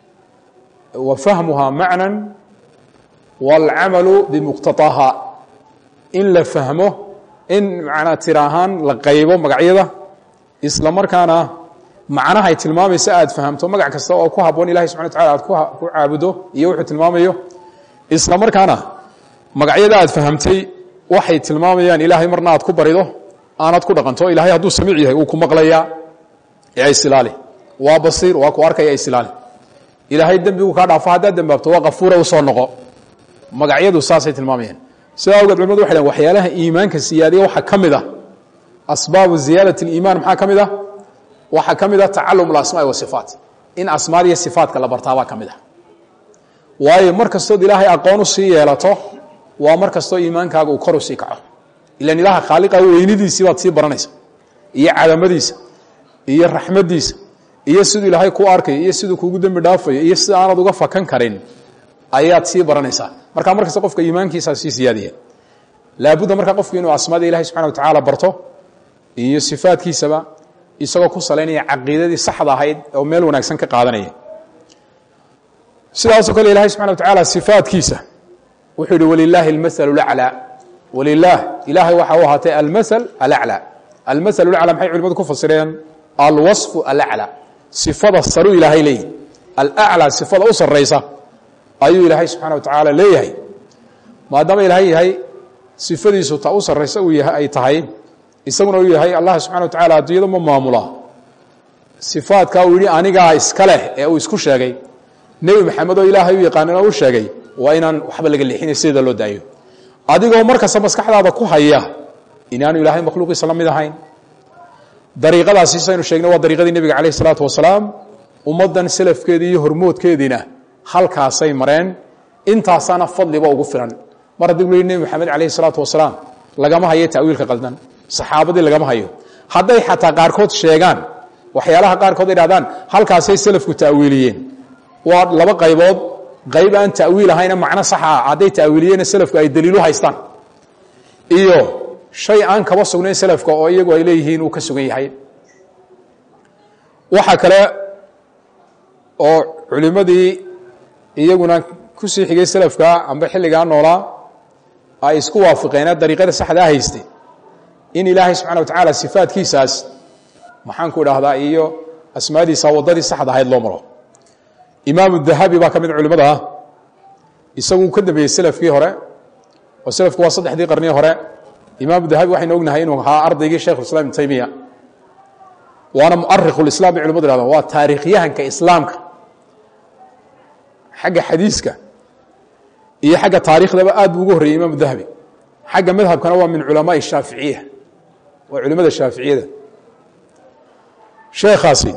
wa fahmuhaa macnan wاlcamalu bimuqtaطaha in la fahmo in manaa tira ahaan la qaybo magacyada isla markaana macnaha ay tilmaamaysa aad fahamto magac kasta oo ku haboon ilahay subxana wa tacala aad ku caabudo iyo wuxuu tilmaamayo isla markaana magacyada aad fahamtay waxay tilmaamayaan ilaahay marna aad ku barido aanad ku dhaqanto ilahay hadduu samiic yahay uu ku maqlayaa ee isilaali waa basiir waa ku arkaya isilaali ilaahay dembigu kaa dhaafo haddaad dembaabto waa kafuura usoo noqo magacyadu saasay tilmaamayaan sidaa awgeed culimadu waxay dhn waxyaalaha iimaanka siyaadiya waxaa ka mid ah asbaabu ziyaadat اliimaan maxaa ka mid ah waxaa ka mid ah tacalum alasmaai wasifaat in asmaad iyo sifaatka la bartaabaa ka mid ah waayo mar kastood ilaahay aqoon u sii yeelato waa mar kastoo iimaankaaga uu kor u sii kaco ilan ilaaha khaaliqa weynidiisii baad sii baranaysa iyo cadamadiisa iyo raxmadiisa iyo siduu ilaahay ku arkayo iyo siduu kuugu dembi dhaafayo iyo sida aanad uga fakan karin ayaad sii baranaysaa marka mar kasta qofka iimaankiisaa sii siyaadiya laabudda marka qofku inuu asmaada ilahay subxana wa tacaala barto iyo sifaadkiisaba isagoo ku salaynaya caqiidadii saxda ahayd oo meel wanaagsan ka qaadanaya sidaasoo kale ilahay subxana wa tacaala sifaadkiisa wuxuu yihi walilaahi almasalu laclaa walilaah ilaahay waxa u ahaatay almasal alaclaa almasalu laclaa maxay culimadu ku fasireen alwaصfu alaclaa sifada saru ilaahay leeyahy alaclaa sifada u saraysa ayuu ilaahay subxaana wa tacaala leeyahay maadaama ilaahay yahay sifadiisu ta u saraysa uu yahay ay tahay isaguna uu yahay allah subxana wa tacala adduunyada ma maamula sifaadkaa uu yihi anigaa iska leh ee uu isku sheegay nebi maxamed oo ilaahay u yaqaanina u sheegay waa inaan waxba laga leexinay sideeda loo daayo adigoo markasta maskaxdaada ku haya inaanu ilaahay makhluuqiisa la mid ahayn dariiqadaasi saynu sheegnay waa dariiqadii nebiga calayh isalaatu wasalaam ummaddan selafkeedii iyo hormoodkeediina halkaasay mareen intaasaana fadliba ugu filan mar haddii lu nebi maxamed calayhi salaatu wasalaam lagama hayo ta'wiilka qaldan saxaabadii lagama hayo hadday xataa qaarkood sheegaan waxyaalaha qaarkood idhahdaan halkaasay selafku ta'wiiliyeen waa laba qaybood qayb aan ta'wiil ahayna macno saxa ah hadday ta'wiiliyeenna selafku ay daliilu haystaan iyo shay aan kaba sugnayn selafka oo iyagu ay leeyihiin uu ka sugan yahay waxaa kale oo culimmadii iyaguna kusii xigay selafka amba xilligaa noolaa ay isku waafiqeene dariiqada saxdaa haystay in ilaahay subxana wa tacaala sifaadkiisaas maxaanku idhaahdaa iyo asmaadiisa waddadii saxda ahayd loo maro imaamu dahabi baa ka mid culimmada ah isaguu ka dambeeyey selafkii hore oo selafku waa saddexdii qarnii hore imaamu dahabi waxaynu ognahay inuu ahaa ardaygii sheikh islam ibn taymiya waana muarikhu lislam bay culimadu ihahdaan waa taarikhyahanka islaamka xagga xadiiska iyo xagga taarikhdaba aad buu ugu horreeyey imaamu dahabi xagga madhabkana waa min culamaai shaaficiya waa culimada shaaficiyada sheekhaasi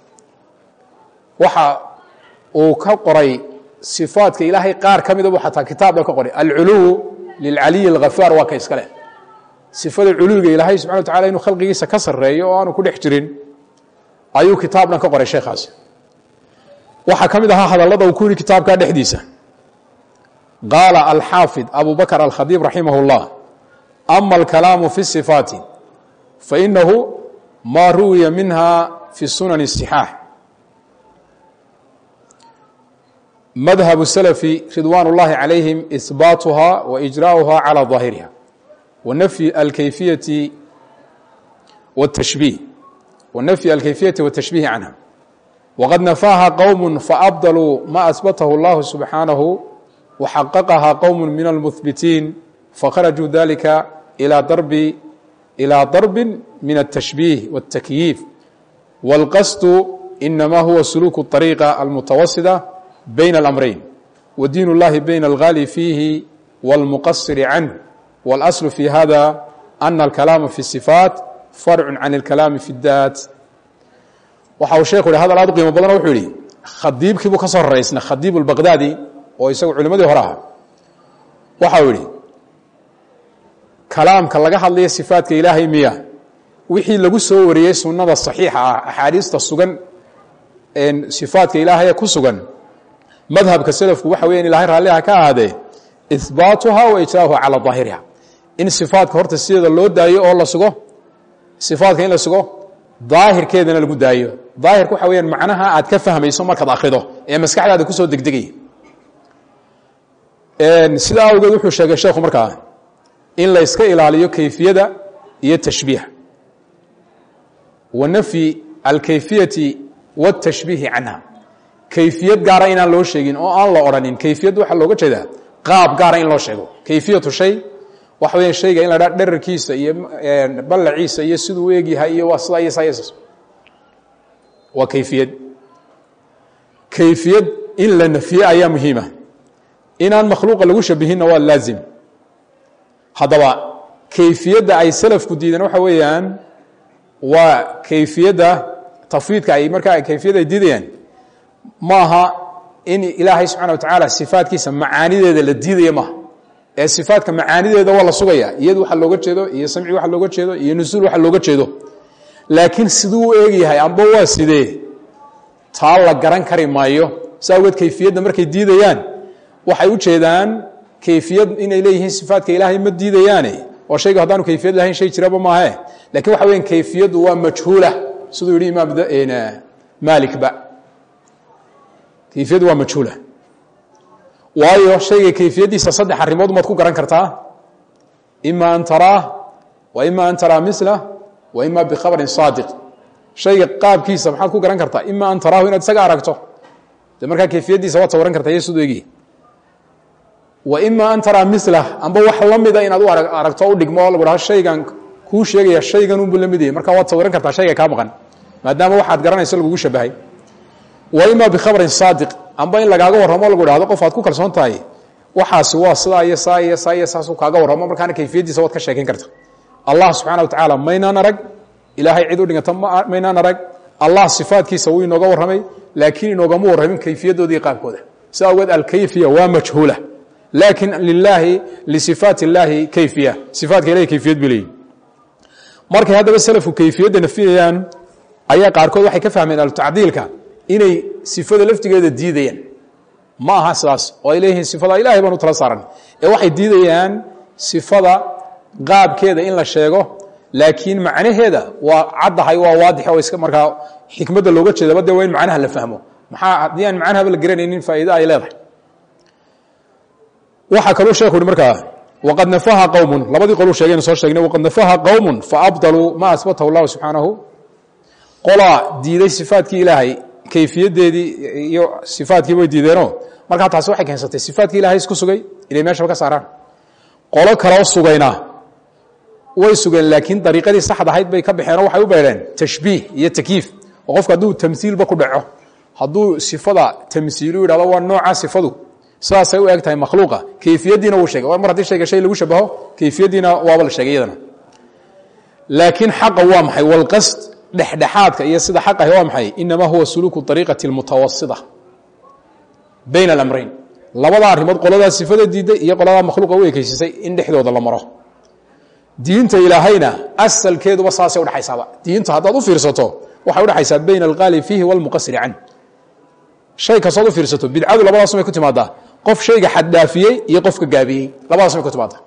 waxa uu ka qoray sifaadka ilaahay qaar ka mida bu xataa kitaabba ka qoray alculuw lilcaliyi alghafaar waa ka iska leh sifada culuwiga ilaahay subxana wa tacala inuu khalqigiisa ka sarreeyo oo aanu ku dhex jirin ayuu kitaabnan ka qoray sheekhaasi waxaa ka mid ahaa hadallada uu ku yihi kitaabka dhexdiisa qaala alxaafid abu bakr alkhadiib raximah اllah ama alkalaamu fi sifaati fainahu ma ruwiya minha fi sunan الصixaax madhab salafi ridwan اllahi calayhim ihbaatuha wa ijra'uha calى ظaahiriha wanafyi alkayfiyati wاtashbiih wanafyi alkayfiyati wاtashbiihi canha waqad nafaaha qowm faabdaluu ma asbatahu اllahu subxaanahu وxaqqha qowm min اlmuhbitiin fakharajuu dalika ilى darbi ilى darbi min التashbiih والtakyiif wاlqasdu inama huwa suluuk الطariiqa almutawasita bayn اlamrayn wdiin اllahi bayn اlghali fiihi wاlmuqasir canh wاlasl fi hada ana اlkalaama fi الصifaat farcu can اlkalaami fi اdaat waxa uu sheekhu yihi hadal aad u qiimo badan wuxuu yihi khadiibkii buu ka soo horeysna khadiib اlbaqdaadi oo isagu culimadii hore aha waxa uu yihi kalaamka laga hadlaya sifaadka ilaahay miya wixii lagu soo wariyey sunnada saxiixa ah axaadiista sugan sifaadka ilaahaya ku sugan madhabka selafku waxa weya in ilahay raalliha ka ahaadee ihbaatuha wa ijraahuha calaa daahiriha in sifaadka horta sideeda loo daayo oo la sugo sifaadka in la sugo daahirkeedana lagu daayo daahirka waxa weyaan macnaha aad ka fahmayso markaad akhrido ee maskaxdaada kusoo degdegaya sidaa awgeed wuxuu sheegay sheekhu markaa in la yska ilaaliyo kayfiyada iyo tashbiiha wa nafyi alkayfiyati waاtashbiihi canha kayfiyad gaara inaan loo sheegin oo aan la odhanin kayfiyad waxaa looga jeedaa qaab gaara in loo sheego kayfiyatu shay waxa weya shayga in la dhaa dherarkiisa iyo ballaciisa iyo siduu u egyahay iyo waa sidaa iyo saa iyo waa kayfiyad kayfiyad in la nafye ayaa muhiima inaan makhluuqa lagu shabihinna waa laazim haddaba kayfiyadda ay salafku diideen waxa weeyaan waa kayfiyadda tafwiidka ay markaa kayfiyadda ay diidayaan ma aha in ilaahay subxana wa tacaala sifaadkiisa macaanideeda la diidaya maaha ee sifaadka macaanideeda waa la sugaya iyadu waxa looga jeedo iyo samci waxa looga jeedo iyo nusuul waxa looga jeedo laakiin siduu u eegyahay amba waa sidee taa la garan kari maayo si awgeed kayfiyadda markay diidayaan waxay u jeedaan kayfiyad inay leeyihiin sifaadka ilaahay ma diidayaane oo shayga haddaanu kayfiyad lahayn shay jiraba maahe lakin waxa weya kayfiyaddu waa majhuula siduu yihi imaam maalikba kayfiyaddu waa majhuula waayo shayga kayfiyaddiisa saddex arrimood maad ku garan kartaa ima an taraah wa ima an taraa milah wa ima bikhabrin saadiq shayga qaabkiisa maxaad ku garan kartaa ima an taraahu inaad isaga aragto de markaa kayfiyaddiisa waad sawaran kartaa iyo siduu egi wa ima an taraa milah amba wax la mida inaad u aragto o u dhigmo oo lagu dhaho shaygan kuu sheegaya shaygan unbu la mid yahay markaa waad sawiran kartaa shayga kaa maqan maadaama waxaad garanayso lagugu shabahay wa ima bikhabrin saadiq amba in lagaaga warramo lagu dhahdo qof aad ku kalsoon tahay waxaasi waa sidaa iyo saa iyo saa iyo saasuu kaaga warramo markaana kayfiyaddiisa waad ka sheekayn karta allah subxana wa tacaala maynaan arag ilaahay cid u dhiganta maynaan arag allah sifaadkiisa wuu inooga warramay laakiin inoogama warramin kayfiyadooda iyo qaabkooda si awgeed alkayfiya waa majhuula laakin lilaahi lisifaat اllaahi kayfiya sifaatka ilahay kayfiyad bay leeyihin markay haddaba selafku kayfiyadda nafiyayaan ayaa qaarkood waxay ka fahmeen alutacdiilka inay sifada laftigeeda diidayaan ma aha sidaas oo ay leeyihiin sifada ilahay baan u tala saaran ee waxay diidayaan sifada qaabkeeda in la sheego laakiin macnaheeda waa caddahay waa waadix oo iska markaa xikmadda looga jeedaba dee waa in macnaha la fahmo maxaa haddii aan macnahaba la garanaynin faa'iida ay leedahay waxaa kaluu sheekhu uhi markaa waqad nafaha qowmun labadii qoluu sheegaynu soo sheegnay waqad nafaha qowmun faabdaluu ma asbatahu llahu subxaanahu qolaa diiday sifaatkii ilaahay kayfiyaddeedii iyo sifaadkii way diideenoo markaa taasi waxay keensatay sifaatkii ilahay isku sugay inay meeshaba ka saaraan qolo kaloo sugayna way sugeen laakiin dariiqadii saxda ahayd bay ka baxeen oo waxay u beedheen tashbiih iyo takyiif oo qofka hadduu tamsiilba ku dhaco hadduu sifada tamsiilu yidhahdo waa noocaa sifadu sidaasay u eg tahay makhluuqa kayfiyaddiina wuu sheegay mar haddii shayga shay lagu shabaho kayfiyaddiina waaba la sheegay iyadana laakiin xaqa waa maxay walqasd dhexdhexaadka iyo sida xaq ahi waa maxay inamaa huwa suluuku ariiqati اlmutawasita bayna alamrayn labada arrimood qoladaa sifada diidday iyo qoladaa makhluuqa u ekeysiisay in dhexdooda la maro diinta ilaahayna asalkeeduba saasay udhexaysaaba diinta haddaad u fiirsato waxay udhexaysaa bayna alqaali fiihi walmuqasiri canh shay kastood u fiirsato bidcadu labadaas may ku timaadaa qof shayga xaddhaafiyey iyo qofka gaabiyey labadaas may ku timaadaa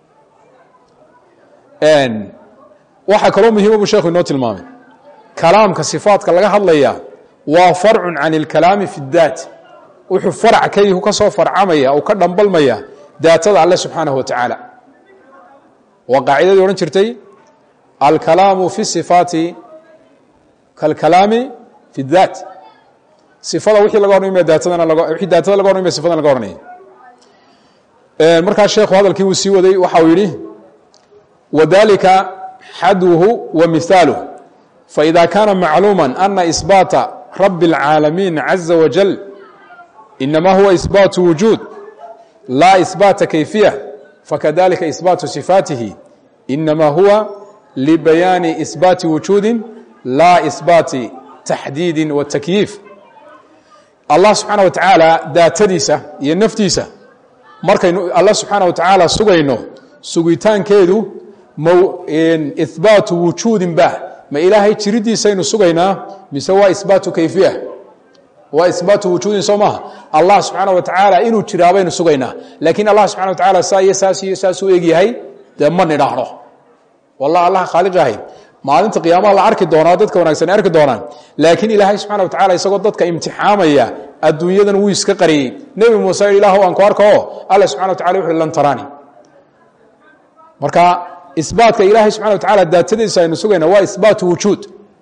waxaa kaloo muhiima buu sheekhu inoo tilmaamay kalaamka sifaadka laga hadlaya waa farcun can اlkalaami fi اdaat wuxuu farc ka ka soo farcamaya oo ka dhambalmaya daatada alle subxaanaه wa tacaala waa qaacidadii odhan jirtay alkalaamu fi sifaati kalkalaami fi اdaat sifada wixii laga odhanay daatadana wixii daatada laga odhanay sifadana laga odhanaya markaa sheekhu hadalkii wuu sii waday waxa uu yidhi wadalika xadwhu wa mihaaluh faإida kaana macluuma ana isbaata rabi اlcaalamiin caza wajal inama huwa isbaatu wujuud laa isbaata kayfiya fakadalika isbaatu sifaatihi inama huwa libayaani isbaati wujuudi laa isbaati taxdiidi wa takyiif allah subxaana wa tacaala daatadiisa iyo naftiisa markaynu alla subxaana wa tacaala sugayno sugitaankeedu ihbaatu wujuudin bah ma ilaahay jiridiisaynu sugaynaa mise waa isbaatu kayfiya waa isbaatu wujuudin soo maaha allah subxaana wa tacaala inuu jiraa baynu sugaynaa laakiin allah subxana wa tacaala saa iyo saas iyo saasuu egyahay dee ma nidhaahno wallah allah khaaliq ahay maalinta qiyaamaha la arki doonaa dadka wanaagsan arki doonaan laakiin ilaahay subxana wa tacala isagoo dadka imtixaamaya adduunyadan wuu iska qariyey nebi muuse yidhi ilaahw aan ku arko oo alla subxana wa tacala wuxu lan taraani marka isbaatka ilaahay subxana wa tacala daatadiisa aynu sugayna waa isbaatu wujuud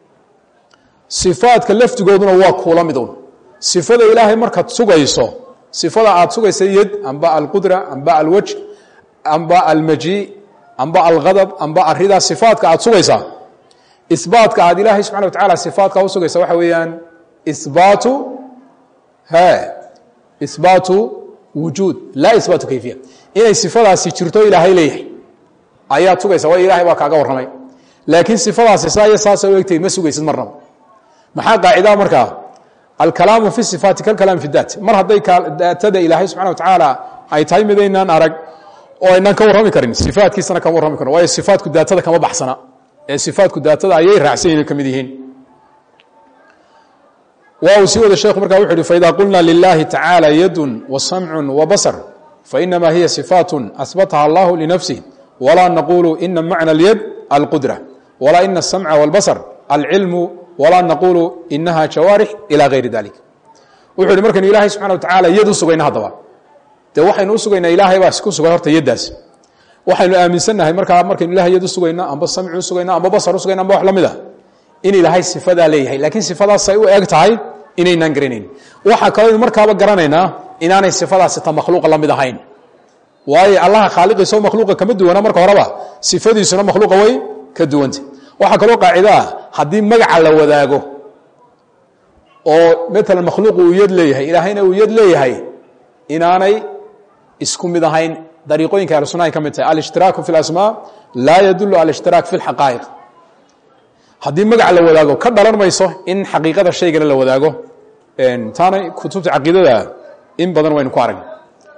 sifaadka laftigooduna waa kuula midun sifada ilaahay markaad sugayso sifada aad sugaysa yad amba alqudra amba alwaj amba almaji amba alghadab amba aridaa sifaadka aad sugaysaa isbaatka aad ilaahay subxana wa tacala sifaadka u sugaysa waxa weeyaan isbaatu he isbaatu wujuud laa isbaatu kayfiya inay sifadaasi jirto ilaahay leeyahay ayaad sugaysa waa ilahay baa kaaga warramay laakiin sifadaasi saa iyo saasa u egtay ma sugaysid marnaba maxaa qaacidaa markaa alkalaamu fi sifaati kalkalaam fi daat mar hadday daatada ilaahay subxana wa tacaala ay tahay midaynaan arag oo aynaan ka warrami karin sifaatkiisana kama warrami karin waayo sifaatku daatada kama baxsana ee sifaatku daatada ayay raacsan yihin ka mid yihiin waa uu sii wada sheekhu markaa wuxu uhi faida qulna lilahi tacaala yadun wa samcu wa basar fainama hiya sifaat asbataha allahu linafsih walaa naqulu ina macna اlyad alqudra walaa ina asamca wاlbasar alcilmu walaa naqulu inaha jawaarix ilى gayri dalik wuxu uhi markaynu ilahay subxana wa tacala yad u sugayna haddaba dee waxaynu u sugaynaa ilaahay baa ku sugay horta yaddaas waxaynu aaminsannahay markaa markaynu ilahay yad u sugayna amba samci u sugayna amba basar u sugayna amba wax la mid a in ilaahay sifadaa leeyahay laakiin sifadaasay u eg tahay inaynaan garanayn waxaa kaloo markaaba garanaynaa inaanay sifadaasi ta makhluuqa la mid ahayn waayo allaha khaaliqiisao makhluuqa kama duwana marka horeba sifadiisuna makhluuqa way ka duwanta waxaa kaloo qaacido ah haddii magaca la wadaago oo maalan makhluuqu uu yad leeyahay ilaahayna uu yad leeyahay inaanay isku mid ahayn dariiqooyinka ahlu sunnahay ka mid tahay alishtiraaku fi اlasmaa laa yadulu alاshtiraak fi اlxaqaa'iq haddii magac la wadaago ka dhalan mayso in xaqiiqada shaygana la wadaago taana kutubta caqiidada in badan waynu ku aragna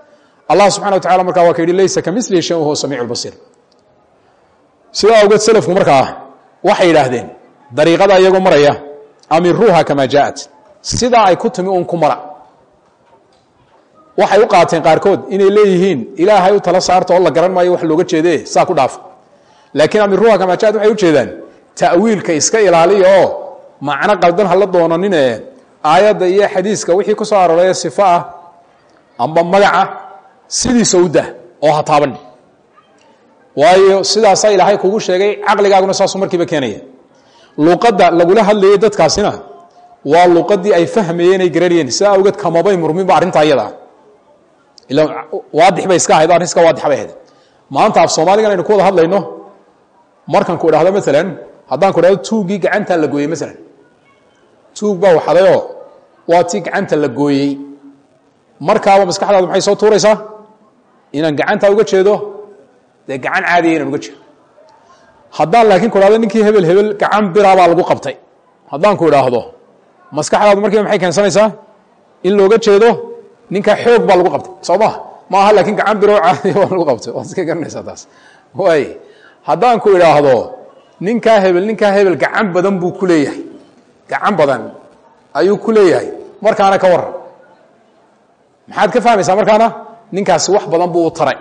allah subxana wa tacala markaa waa ka yidhi laysa ka milihi shay huwa samiic lbasiir sidaa awgeed selafku markaa waxay yidhaahdeen dariiqada iyagoo maraya amiruuha kamaa jaaءat sidaa ay ku timi un ku mara waxay u qaateen qaarkood inay leeyihiin ilaahay u tala saarta oo la garan maayo wax looga jeede saa ku dhaafa laakiin amiruuha kamaa jaaat waxay ujeedaan ta'wiilka iska ilaaliya oo macno qaldan hala doonanine aayadda iyo xadiiska wixii ku soo arooray sifo ah amba magaca sidiisa u dah oo ha taaban waayo sidaasaa ilaahay kugu sheegay caqligaaguna saasuu markiiba keenaya luqadda lagula hadlayay dadkaasina waa luqadii ay fahmayeen ay garanayeen sidaa awgeed kamabay murminba arrintaa iyada ila waadix bay iska ahayd arrin iska waadix bay ahayd maanta af soomaaligan aynu ku wada hadlayno markan ku idhahdo maalan haddaan ku idhahdo tuuggii gacantaa la gooyey maalan tuug baa waxadayoo waa tii gacanta la gooyey markaaba maskaxdaadu maxay soo tuuraysaa inaan gacantaa uga jeedo dee gacan caadiya inaan uga jeedo haddaan laakiin ku idhahdo ninkii hebel hebel gacan biraabaa lagu qabtay haddaan ku idhaahdo maskaxdaadu markiiba maxay keensanaysaa in looga jeedo ninkaa xoog baa lagu qabtay soo ma ma aha laakiin gacan biroo caadiya baa lagu qabtay waad iska garanaysaa taas waay haddaan ku idhaahdo ninkaa hebel ninkaa hebel gacan badan buu ku leeyahay gacan badan ayuu ku leeyahay markaana ka waran maxaad ka fahmaysaa markaana ninkaasi wax badan buu u taray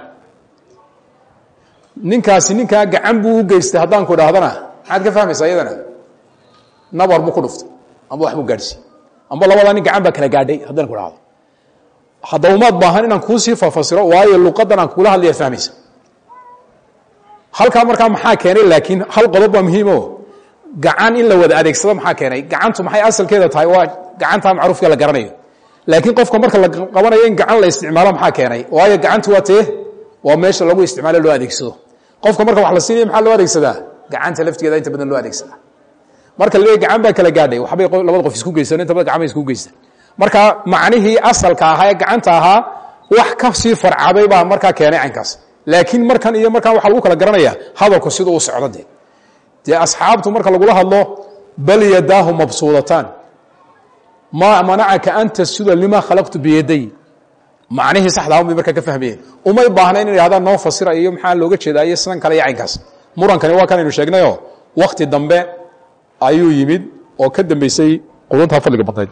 ninkaasi ninkaa gacan buu u geystay haddaan ku idhaahdana maxaad ka fahmaysaa iyadana nabar buu ku dhuftay amba wax buu gaadhsiiy amba labadaa nin gacan baa kala gaadhay haddaan ku idhahdo haddaba umaad baahan inaan kuusii fafasiro waayo luqadan aan kugula hadlaya fahmaysa halkaa markaa maxaa keenay laakiin hal qodob waa muhiimo gacan in la wada adeegsado maxaa keenay gacantu maxay asalkeeda tahay waa gacantaa macruufka la garanayo laakiin qofka marka la qabanayo in gacan la isticmaalo maxaa keenay waayo gacantu waa tee waa meesha lagu isticmaalo loo adeegsado qofka marka wax la siinaya maxaa loo adeegsadaa gacanta laftigeeda inta badan loo adeegsadaa marka la gacan baa kala gaadhay waxbay labada qof isku geysan inta badan gacmay isku geysan marka macnihii asalka ahaa ee gacanta ahaa wax ka sii farcaday baa markaa keenay caynkaas laakiin markan iyo markaan waxaa lagu kala garanaya hadalku siduu u socdo dee dee asxaabtu marka lagula hadlo bal yadaahu mabsuudataan maa manacaka an tasjuda limaa khalaqtu biyaday macnihii saxdaa un bay markaa ka fahmayeen umay baahna in idhahdaan noo fasira iyo maxaa looga jeedaa iyo sidan kale iyo caynkaas murankani waa kan aynu sheegnayoo wakti dambe ayuu yimid oo ka dambeysay quduntaa fadliga badnayd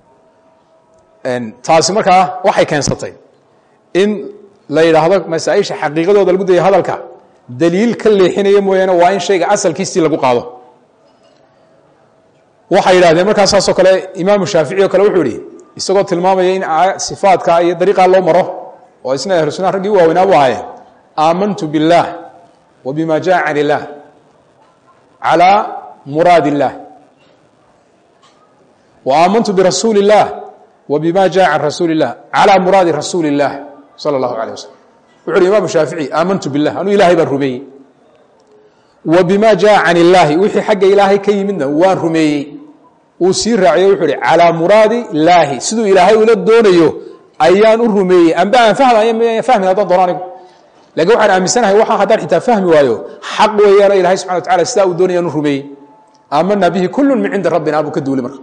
taasi markaa waxay keensatay in la yidhaahdo masaaisha xaqiiqadooda lagu daya hadalka daliil ka leexinaya mooyaane waa in shayga asalkiisii lagu qaado waxay yidhahdeen markaa saasoo kale imaamu shaafici oo kale wuxuu yihi isagoo tilmaamaya in sifaadka iyo dariiqaa loo maro oo isna ahlu sunnaha raggii u waaweynaa bu ahaye aamantu biاllaah wa bima jaa can illaah calى muraad اllah wa aamantu birasuuli اllah wa bima jaa can rasuuli اllah calى muraadi rasuuli اllah salى اllahu alيه waslm wuxu uhi imaamu shaafici aamantu biاllah anuu ilahay baan rumeeyey wa bima jaa can illaahi wixii xagga ilaahay ka yimidna waan rumeeyey uu sii raaciyo wuxuu ihi calaa muraadi illaahi siduu ilaahay ula doonayo ayaan u rumeeyey amba aan fahmay fahmin haddaan doono anigu lakin waxaan aaminsanahay waxa haddaan xitaa fahmi waayo xaq weeyaano ilahay subxana wa tacala sidaa uu doonayaan u rumeeyey aamanaa bihi kullu min cindi rabbina buu ka duuli marka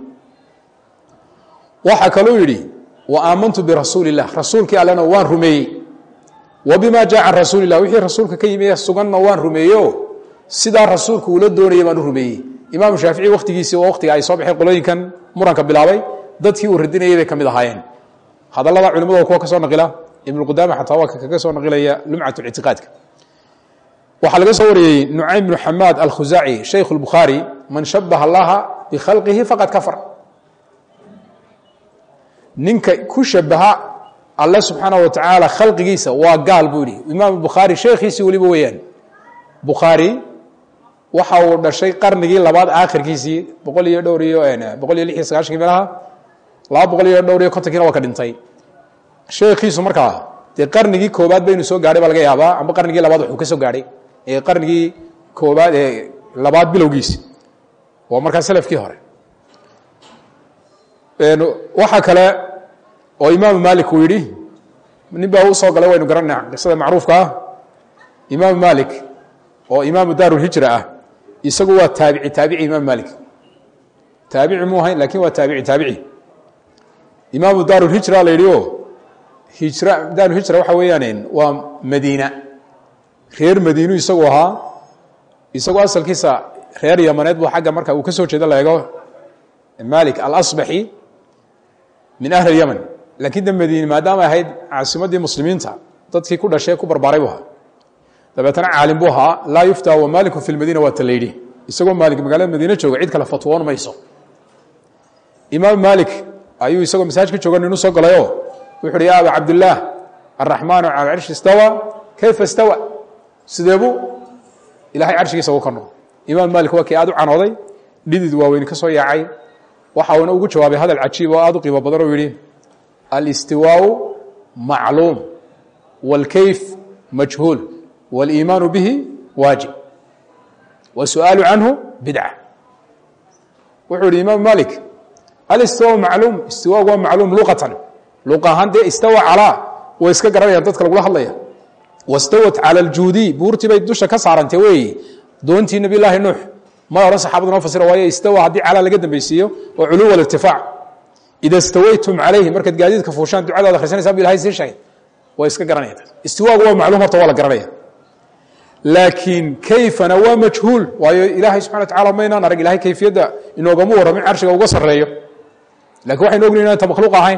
waxaa kaluu yidhi wa aamantu birasuuli illah rasuulkii allena waan rumeeyey wa bima jaa can rasuuli lah wixii rasuulka ka yimi suganna waan rumeeyo sidaa rasuulku uula doonayay baan u rumeeyey imaamu shaafici wakhtigiisii waa wakhtiga ay soo baxeen qolooyinkan muranka bilaabay dadkii uu radinayay bay ka mid ahaayeen hadallada culimmada kuwa ka soo naqila ibnuqudaama xataa waa kaga soo naqilaya lumcat ictiqaadka waxaa laga soo wariyey nucaym bnu xamaad alkhusaaci shaykhu lbukhaari man shabaha allaha bikhalqihi faqad kafar ninka ku shabaha alle subxaana wa tacaala khalqigiisa waa gaal buu yihi imaam bukhaari sheekhiisii weliba weeyaan bukhaari waxa uu dhashay qarnigii labaad aakhirkiisii boqol iyo dhowr iyo boqol iyo lix iyo sagaashankii meelaha laba boqol iyo dhowr iyo kontonkiina waa ka dhintay sheekhiisu markaa dee qarnigii koobaad baynu soo gaadhay baa laga yaabaa amba qarnigii labaad wuxuu ka soo gaadhay ee qarnigii koobaad ee labaad bilowgiisi waa markaa selafkii hore waxaa kale oo imaamu malik uu yidhi nin baa u soo galay waynu garanayna qisada macruufka ah imaamu malik oo imaamu daarulhijra ah isagu waa taabici taabici imaam malik taabici mu ahayn lakin waa taabici taabici imaamu daarulhijra la yidhi o hijra daaruhijra waxa weeyaan waa madiina reer madiinu isagu ahaa isagoo asalkiisa reer yamaneed buu xagga marka uu ka soo jeedo la eego malik alasbaxi min ahli اlyaman laakiin de madiine maadaama ahayd caasimaddii muslimiinta dadkii ku dhashay ku barbaaray buu ahaa dabeetana caalim buu ahaa laa yufta wa maaliku fi lmadiina waa ta la yidhi isagoo maalik magaalada madiine jooga cid kale fatwoon mayso imaam maalik ayuu isagoo masaajka jooga ninu soo galayoo wuxu uhi ya aba cabdillaah araxmaanu cala carshi istawa kayfa istawa sideebuu ilahay carshigiisa ugu korno imaam maalik waa kii aad u canooday dhidid waaweyni ka soo yaacay waxa uuna ugu jawaabay hadal cajiib oo aad u qiimo badan oo yidhi alistiwaau macluum wاlkayf majhuul wاliimaanu bihi waajib wasu'aalu canhu bidca wuxuu yihi imaam malik alistiwaau macluum istiwaagu waa macluum luqatan luqa ahaan dee istawa calaa way iska garanayaan dadka lagula hadlaya wastawat cala aljuudi buurtii bay dusha ka saarantay weeye doontii nabiy llaahi nuux ma odhan saxaabadu noo fasira waayo istawa haddii calaa laga dambeysiiyo oo culuw alirtifaac ida stawaytum calayhi markaad gaadiidka fuushaan ducadaad akhrisanaysaa bu ilahay sii sheegay way iska garanaya istiwaagu waa macluum horta waa la garanaya laakiin kayfana waa majhuul waayo ilaahay subxana wa tacala maynaan arag ilahay kayfiyadda inoogama warramin carshiga uga sarreeyo lakin waxaynu ognayn inaan ta makhluuq ahayn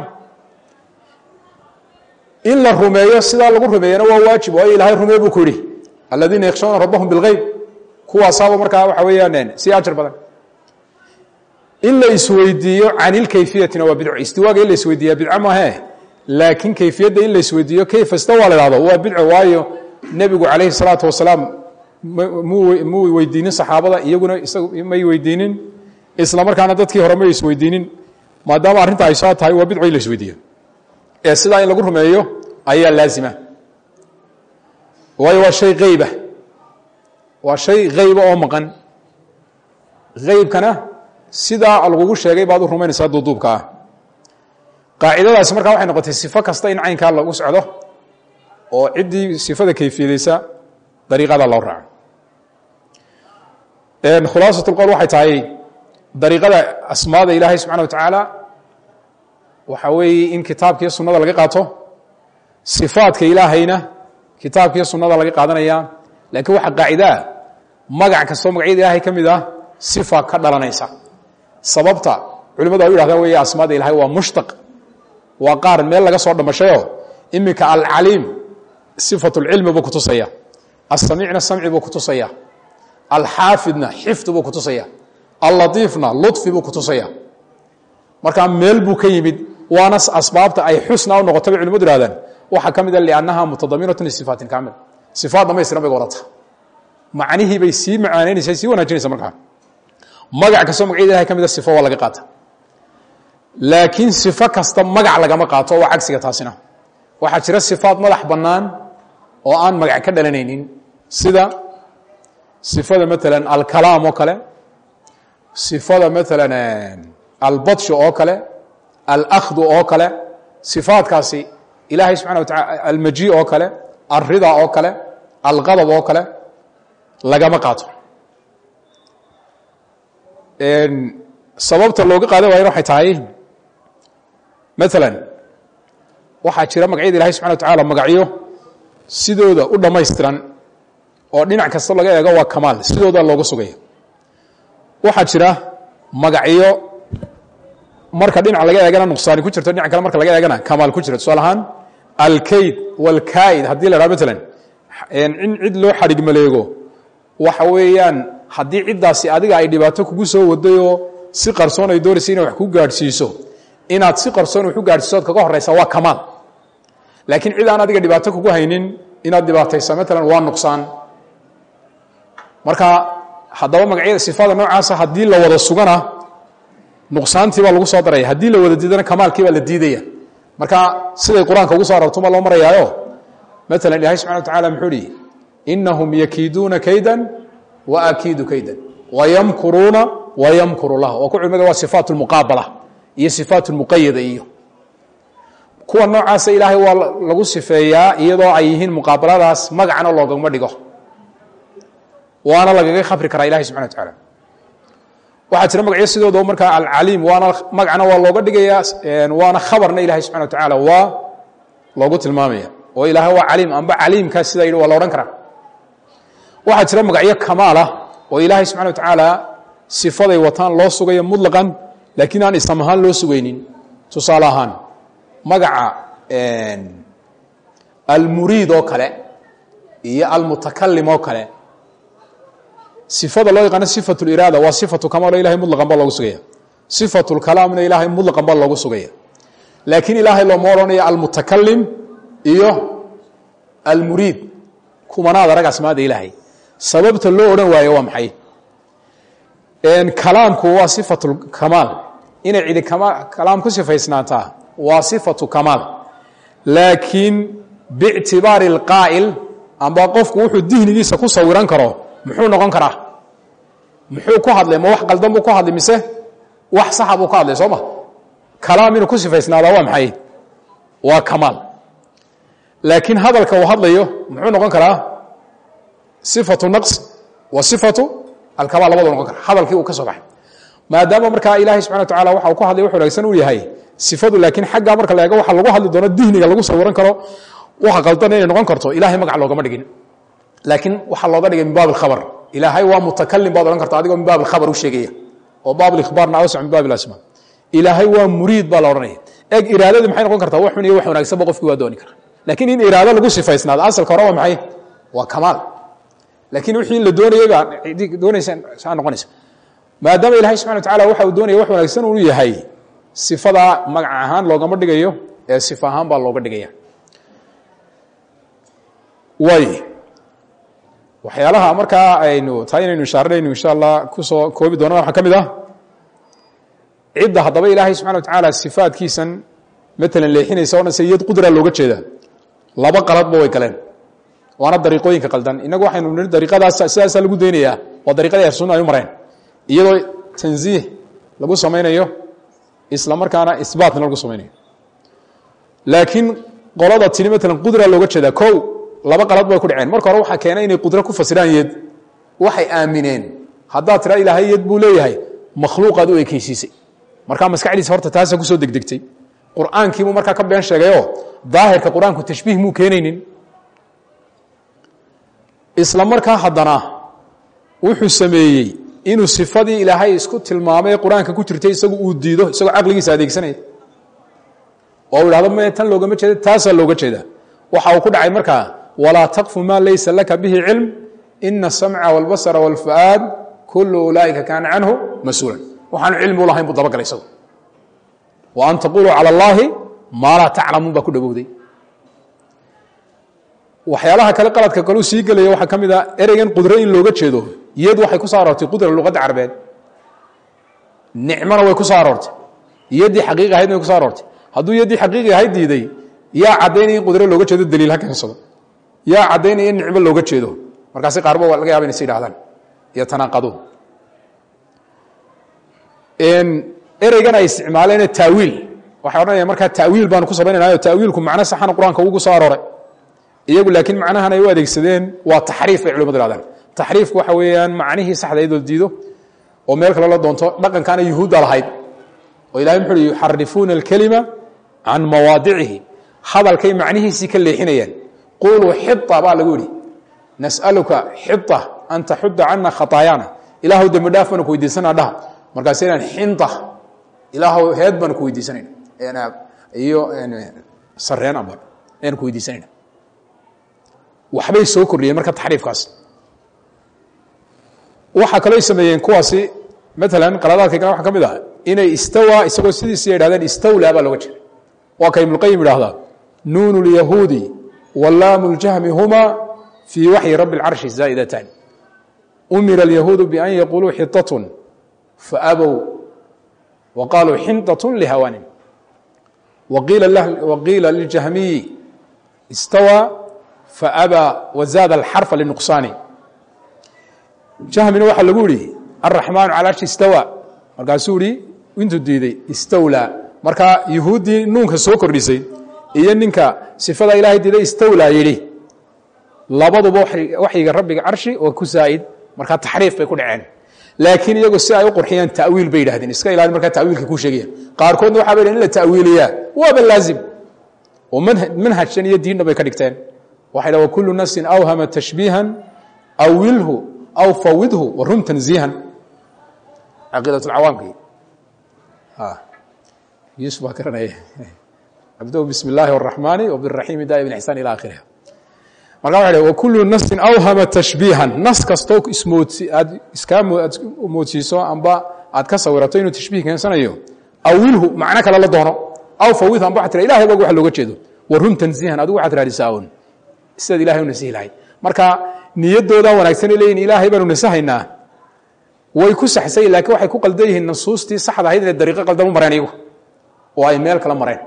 in la rumeeyo sidaa lagu rumeeyana waa waajib waayo ilaahay rumee buu ku yidhi aladiina yakhshawna rabbahum bilgeyb kuwaasaaba markaa waxa weeyaan sii ajar badan in la isweydiiyo can ilkayfiyatina waa bidco istiwaaga in la isweydiiya bidco maahe laakiin kayfiyadda in la isweydiiyo kayfa istawa la ihahdo waa bidco waayo nebigu calayhi salaatu wasalaam muu weydiinin saxaabada iyaguna isagu may weydiinin isla markaana dadkii hore may isweydiinin maadaama arrinta ay soo tahay waa bidco in la isweydiiyo ee sidaa in lagu rumeeyo ayaa laazima waayo waa shay eyba waa shay hayba oo maqan haybkana sidaa lagugu sheegay baad u rumaynaysaa duuduubka ah qaacidadaasi markaa waxay noqotay sifo kasta in caynkaa lagu socdo oo ciddii sifada kayfiyadeysa dariiqada loo raaco khulaasat lqowl waxay tahay dariiqada asmaada ilaahay subxana wa tacaala waxa weeye in kitaabkiiyo sunnada laga qaato sifaadka ilaahayna kitaabkiiyo sunnada laga qaadanaya laakiin waxaa qaacidaa magac kastoo magacyada ilaahay ka mid ah sifa ka dhalanaysa sababta culimadu ay u yhahdaan wey asmaada ilahay waa mushtaq waa qaar meel laga soo dhamashayo iminka alcaliim sifat اlcilmi buu kutusaya asamiicna samci buu kutusaya alxaafidna xifdi buu kutusaya allatiifna luطfi buu kutusaya markaa meel buu ka yimid waana asbaabta ay xusna u noqota bay culimadu ihahdaan waxaa ka mida liannaha mutadaminatu lisifaatin kaamil sifaat dhamaystiran bay wadata macnihii bay sii macaanaynaysa sii wanaajinaysa markaa magac kastoo magacyada ilahay ka mida sifo waa laga qaata laakiin sifo kasta magac lagama qaato waa cagsiga taasina waxaa jira sifaat madax bannaan oo aan magac ka dhalanaynin sida sifada maalan alkalaam oo kale sifada maalan albadshu oo kale alahdu oo kale sifaatkaasi ilaahay subxana wa taala almaji oo kale alrida oo kale alqadab oo kale lagama qaato sababta looga qaadan waayana waxay tahay maalan waxaa jira magacyada ilahay subxana wa tacaala magacyo sidooda u dhammaystiran oo dhinac kasta laga eego waa kamaal sidooda looga sugaya waxaa jira magacyo marka dhinac laga eegana nuqsaani ku jirto dhinac kale marka laga eegana kamaal ku jira tusaale ahaan alkayd walkaid haddii la dhaha maalan in cid loo xadhig maleego waxa weeyaan haddii ciddaasi adiga ay dhibaato kugu soo wadayoo si qarsoon ay doonaysa inay wax ku gaadhsiiso inaad si qarsoon wax u gaadhsiiso ood kaga horraysa waa kamaal laakiin cid aan adiga dhibaato kugu haynin inaad dhibaataysa maalan waa nuqsaan marka haddaba magacyada sifada noocaasa haddii la wada sugana nuqsaantii baa lagu soo daraya haddii la wada diidana kamaalkii baa la diidaya marka siday qur-aanka ugu soo arortuma loo marayaayo maalan ilahay subxana wa tacala muxuu ihi inahum yakiiduuna kaydan wa akiidu kaydan wayamkuruuna wayamkuru lah oo ku culimada waa sifaat lmuqaabala iyo sifaat lmuqayada iyo kuwa noocaasa ilaahay waa lagu sifeeyaa iyadoo ay yihiin muqaabaladaas magacna loogama dhigo waana lagaga khabri karaa ilahay subxana wa tacaala waxaa jira magacyo sidooda markaa alcaliim waana magacna waa looga dhigayaa waana khabarna ilahay subxana wa tacaala waa loogu tilmaamaya oo ilaahay waa caliim amba caliimkaas sidaa yidhi waa la odhan karaa waxaa jira magacyo kamaal ah oo ilaahay subxana wa tacaala sifaday wataan loo sugayo mutlaqan laakiin aan islam ahaan loo sugaynin tusaale ahaan magaca almuriid oo kale iyo almutakalim oo kale sifada loo yaqaano sifat liraada waa sifatu kamaal o ilahay mutlaqan baa loogu sugaya sifat lkalaamna ilaahay mutlaqan baa loogu sugaya laakiin ilaahay looma odhanayo almutakalim iyo almuriid kumanaad arag asmaada ilaahay sababta loo odhan waayo waa maxay kalaamku waa sifatu kamaal inay cidi kalaam ku sifaysnaataa waa sifatu kamaal laakiin biictibaari اlqaa'il amba qofku wuxuu dihnigiisa ku sawiran karo muxuu noqon karaa muxuu ku hadlay ma wax qaldan buu ku hadlay mise wax saxa buu ka hadlay soo ma kalaam inuu ku sifaysnaadaa waa maxay waa kamaal laakiin hadalka uu hadlayo muxuu noqon karaa sifatu naqs wa sifatu alkamaal labadu noqon kara hadalkii uu ka soo baxay maadaama markaa ilaahay subxana wa tacala waxa uu ku hadlay wax wanaagsan uu yahay sifadu laakiin xaggaa marka la eego waxa lagu hadli doono dihniga lagu sawiran karo waxa qaldan inay noqon karto ilahay magac loogama dhigin laakiin waxaa looga dhigay min baab alkhabar ilaahay waa mutakalim baad odhan karta adigoo min baab alkhabar u sheegaya oo baab alikhbaarna awsac min baab ilasma ilaahay waa muriid baa la odhanaya eg iraadadii maxay noqon kartaa wax xun iyo wax wanaagsanba qofkii waa dooni kara laakiin in iraado lagu sifaysnaado asalka hore waa maxay waa kamaal laakiin wixii la doonayay baa doonaysa saa noqonaysa maadaama ilahay subxana wa tacala waxa uu doonaya wax wanaagsan uu yahay sifadaa magac ahaan loogama dhigayo ee sifa ahaan baa looga dhigaya way waxyaalaha markaa aynu taa inaynu ishaaranayno insha allah kusoo koobi doonana waxaa ka mid ah cidda haddaba ilaahay subxana wa tacaala sifaadkiisan matalan leexinaysa o dhan se yad qudra looga jeedaa laba qaladba way galeen waana dariiqooyinka qaldan inagu waxaynu nii dariiqadaas sidaasaa lagu daynayaa waa dariiqadii ahlusunna ay u mareen iyadoo tanziih lagu samaynayo isla markaana isbaatna lagu samaynayo laakiin qolada tini matalan qudra looga jeedaa kow laba qalad bay ku dhaceen marka hore waxaa keenay inay qudro ku fasiraan yed waxay aamineen haddaad tiraa ilaahay yed buu leeyahay makhluuqaad u ekeysiisay markaa maskaxdiisa horta taasa kusoo degdegtay qur'aankiibuu markaa ka been sheegayoo daahirka qur-aanku tashbiih muu keenaynin isla markaa haddana wuxuu sameeyey inuu sifadii ilaahay isku tilmaamay ee qur-aanka ku jirtay isagu uu diido isagoo caqligiisa adeegsanaya oo u ihahdo m tan loogama jeeda taasaa looga jeedaa waxa uu ku dhacay markaa walaa taqfu maa laysa laka bihi cilm ina asamca wاlbasra wاlfu'aad kulu ulaa'ika kaana canhu mas-uulan waxaanu cilmi u lahayn buu dabagalay isagu wa an taquluu calى اllahi maa laa taclamuun baa ku dhowowday waxyaalaha kale qaladka kaleu sii gelaya waxaa ka mid a ereygan qudro in looga jeedo iyadu waxay ku soo aroortay qudra luqadda carbeed nicmona way ku soo aroortay yaddii xaqiiqi ahaydna way ku soo aroortay hadduu yaddii xaqiiqi ahayd diiday yaa caddaynaya in qudro looga jeedo daliil ha keensado yaa caddaynaya in nicmo looga jeedo markaasi qaarba waa laga yaba inay si idhahdaan iyo tanaaqadu ereygan ay isticmaaleen taawiil waxay odhanaya markaa taawiil baanu ku samaynaynayo taawiilku macno saxana qur-aanka ugu soo arooray iyagu laakiin macnahan ay u adeegsadeen waa taxriif bay culimadu hahdaan taxriifku waxa weeyaan macnihii saxda iyadoo diido oo meel kale la doonto dhaqankaana yuhuudda lahayd oo ilahay muxu uhi yuxarifuuna alkelima can mawaadicihi hadalkay macnihiisii ka leexinayaan quluu xita baa lagu yidhi nas'aluka xita an taxuda cana khataayaana ilaahu dembi dhaaf baanu ku weydiisanaa dhaha markaas inaan xinta ilaahu heed baanu ku weydiisanayna iyo sareen amba ayaanu ku weydiisanayna waxbay soo kordhiyeen marka taxriifkaas waxaa kaloo sameeyeen kuwaasi maalan qaladaadka kale waxa ka mid ah inay istawa isagoo sidiisi yidhahdeen istawlaa baa looga jeeda waa ka ibnuqayim idhahdaa nuun اlyahuudi walaamu اljahmi huma fii waxyi rabi اlcarshi zaa'idatan umira اlyahuudu bian yaquluu xiطaة faabow wa qaluu xinطaة lihawaanin waqiila liljahmiyi istawa faabaa wazaada alxarfa linuqsaani jahmina waxaa lagu yihi alraxmaanu cala arshi istawa markaasuu ihi intuu diiday istawlaa markaa yuhuuddii nuunka soo kordhisay iyo ninka sifada ilahay diiday istawlaa yidhi labaduba waxyiga rabbiga carshi oo ku zaa'id markaa taxriif bay ku dhaceen laakiin iyagu si ay u qurxiyaan ta'wiil bay yidhahdeen iska ilaali markaa ta'wiilka kuu sheegaya qaarkoodna waxaa ba yidhahen in la ta'wiiliyaa waaba laazim oo manhajkan iyo diinna bay ka dhigteen waxay dha wakulu nafsin awhama tashbiihan awilhu aw fawidhu warum tanziihan caqiidat lcawaamki yusuf baa garanaya abdo bismi illaahi araxmaani wbiraxiimi daa'im ixsaan ila akhiriha marka waxa wakulu nafsin awhama tashbiihan nas kastoo ismoodsi aad iskaa aad moodsiiso amba aad ka sawirato inuu tashbiih keensanayo awilhu macno kale la doono aw fawidhu amba waxaa tira ilahay bog wax looga jeedo warun tanziihan adigu waxaad raadisaa un sidaad ilahay u nasihi lahayd marka niyadoodaa wanaagsan ay leeyihin ilaahay baanu nasahaynaa way ku saxsay lakiin waxay ku qaldan yihiin nusuustii saxda ahayd inay dariiqo qaldan u mareen iyagu oo ay meel kala mareen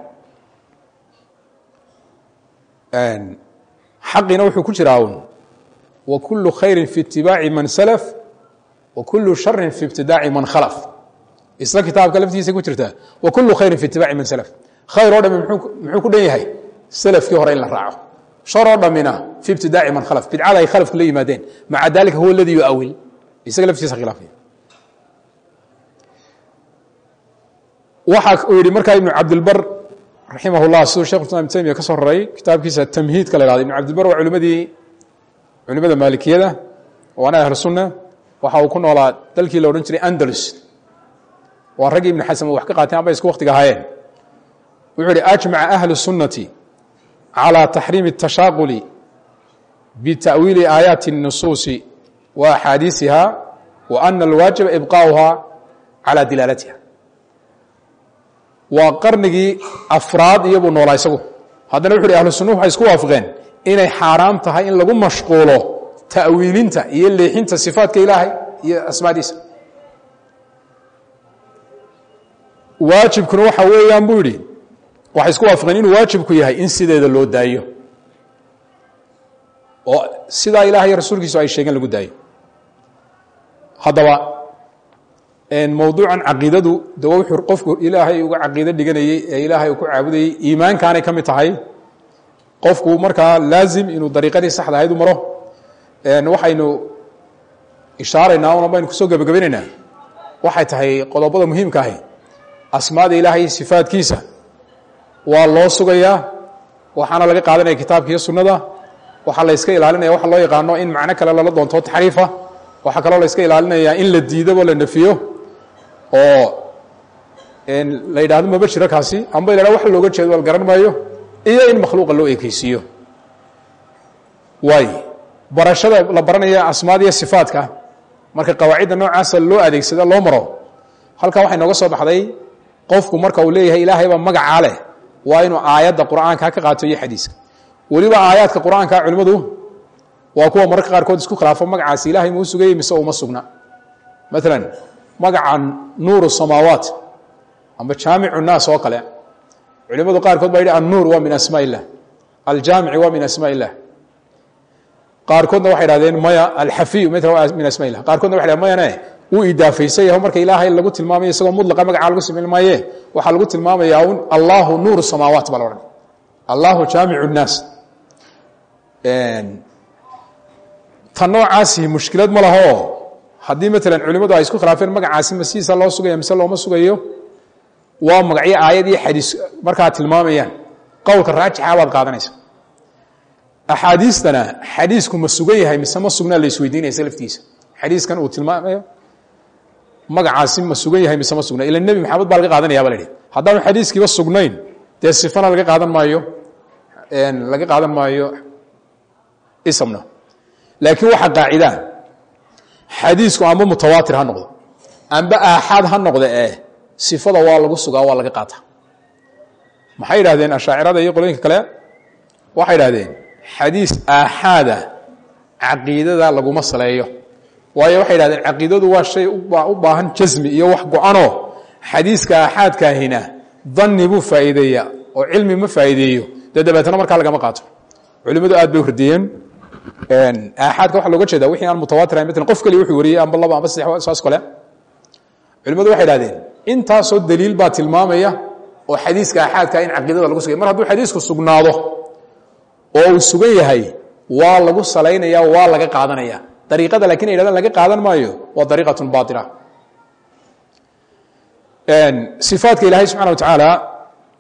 xaqiina wuxuu ku jiraa un wa kulu khayrin fi itibaaci man salaf wa kulu sharin fi ibtidaaci man khalaf isla kitaabka laftiisa ku jirtaa wa kulu khayrin fi itibaaci man salaf khayr oo dhami muxuu ku dhan yahay salafkii hore in la raaco shar oo dhammina fi ibtidaaci man khalaf bidcada ay khalafku la yimaadeen maca dalika huwa aladii yuawil isaga laftiisa khilaafaya waxa uu yihi markaa ibnu cabdilbar raximah اllah siduu shekh islam ibn taymiya ka soo raray kitaabkiisa tamhiidka la hahdo ibn cabdilbar waa culimadii culimada maalikiyada waana ahlu sunna waxa uu ku noolaa dalkii la odhan jiray andalus waa raggii ibnu xasan wax ka qaateen aba isku waktiga ahaayeen wuxuu ihi ajmaca ahlu sunnati calى taxriimi الtashaaquli bita'wiili aayaati الnusuusi wa axaadiisiha wa ana alwaajiba ibqaؤuha calى dilaalatiha waa qarnigii afraad iyobuu noolaa isagu haddana wuxu uhi ahlu sunnuhu waxay isku waafaqeen inay xaaraam tahay in lagu mashquulo ta'wiilinta iyo leexinta sifaatka ilaahay iyo asmaadiisa waajibkuna waxa weeyaan buu yidhi waxay isku waafaqeen inuu waajibku yahay in sideeda loo daayo oo sidaa ilahay iyo rasuulkiisu ay sheegeen lagu daayo haddaba mowduucan caqiidadu de wuxuu qofku ilaahay uga caqiido dhiganayey ee ilaahay uu ku caabudayey iimaankaanay ka mid tahay qofku markaa laazim inuu dariiqadii saxda ahayd u maro waxaynu ishaaraynaa una baynu kusoo gebagabaynaynaa waxay tahay qodobada muhiimka ahi asmaada ilaahay sifaadkiisa waa loo sugayaa waxaana laga qaadanaya kitaabka iyo sunnada waxaa la yska ilaalinaya waxa loo yaqaano in macno kale lala doonto taxriifa waxaa kaloo la yska ilaalinayaa in la diidabo la nefiyo oo la yidhahdo maba jiro kaasi amba la hahdo wax looga jeedo la garan maayo iyo in makhluuqa loo ekeysiiyo waay barashada la baranaya asmaada iyo sifaadka marka qawaacidda noocaasa loo adeegsada loo maro halkaa waxay nooga soo baxday qofku marka uu leeyahay ilaahay baa magacaa leh waa inuu aayadda qur'aanka ka qaato iyo xadiiska weliba aayaadka qur'aanka culimmadu waa kuwa mararka qaarkood isku khilaafo magacaasi ilahay muu sugayey mise uma sugna maalan magaca nuuru samaawaat amba jaamicu naas oo kale culimadu qaarkood baa yidhi annuur waa min asmaa illah aljaamici waa min asmaa illah qaarkoodna waxay dhahdeen maya alxafiyu ml waa min asmaa illah qaarkoodna waxay dhahen mayane wuu idaafaysan yaho marka ilaahay lagu tilmaamayo isagoo mudlaqa magacaa lagu samayn maaye waxaa lagu tilmaamayaa un allahu nuuru samaawaat baa la odhan allahu jaamicu nnaas ta noocaasi mushkilad ma laho haddii maalan culimmadu ay isku khilaafeen magacaasi ma sidiisa loo sugaya mise looma sugayo waa magacyo aayad iyo xadiis markaa tilmaamayaan qowlka raajixa baad qaadanaysa axaadiistana xadiisku ma sugan yahay mise ma sugnaa la isweydiinaysa laftiisa xadiiskan uu tilmaamayo magacaasi ma sugan yahay mise ma sugna ila nebi maxamed baa laga qaadanaya ba la idhi haddaanu xadiiskiiba sugnayn dee sifana laga qaadan maayo laga qaadan maayo isamna laakiin waxaa qaacidaa xadiisku amba mutawaatir ha noqdo amba aaxaad ha noqda ee sifada waa lagu sugaa waa laga qaata maxay yidhahdeen ashaacirada iyo qolooyinka kale waxay idhahdeen xadiis aaxaada caqiidada laguma saleeyo waayo waxay idhahdeen caqiidadu waa shay u baahan jasmi iyo wax go-anoo xadiiska aaxaadkaahina danni buu faa'iideeya oo cilmi ma faa'iideeyo dee dabeetna markaa lagama qaato culimmadu aad bay u hordiyeen aaxaadka waxa looga jeeda wixii aan mutawaatir ahayn matalan qof keliya wuxuu wariyey amba laba amba saddex saas kale culimmadu waxay idhahdeen intaasoo daliil baa tilmaamaya oo xadiiska aaxaadka in caqiidada lagu sugay mar hadduu xadiisku sugnaado oo uu sugan yahay waa lagu salaynaya waa laga qaadanaya dariiqada lakin ay yhahdaan laga qaadan maayo waa dariiqatun baila sifaadka ilaahay subxana wa tacaala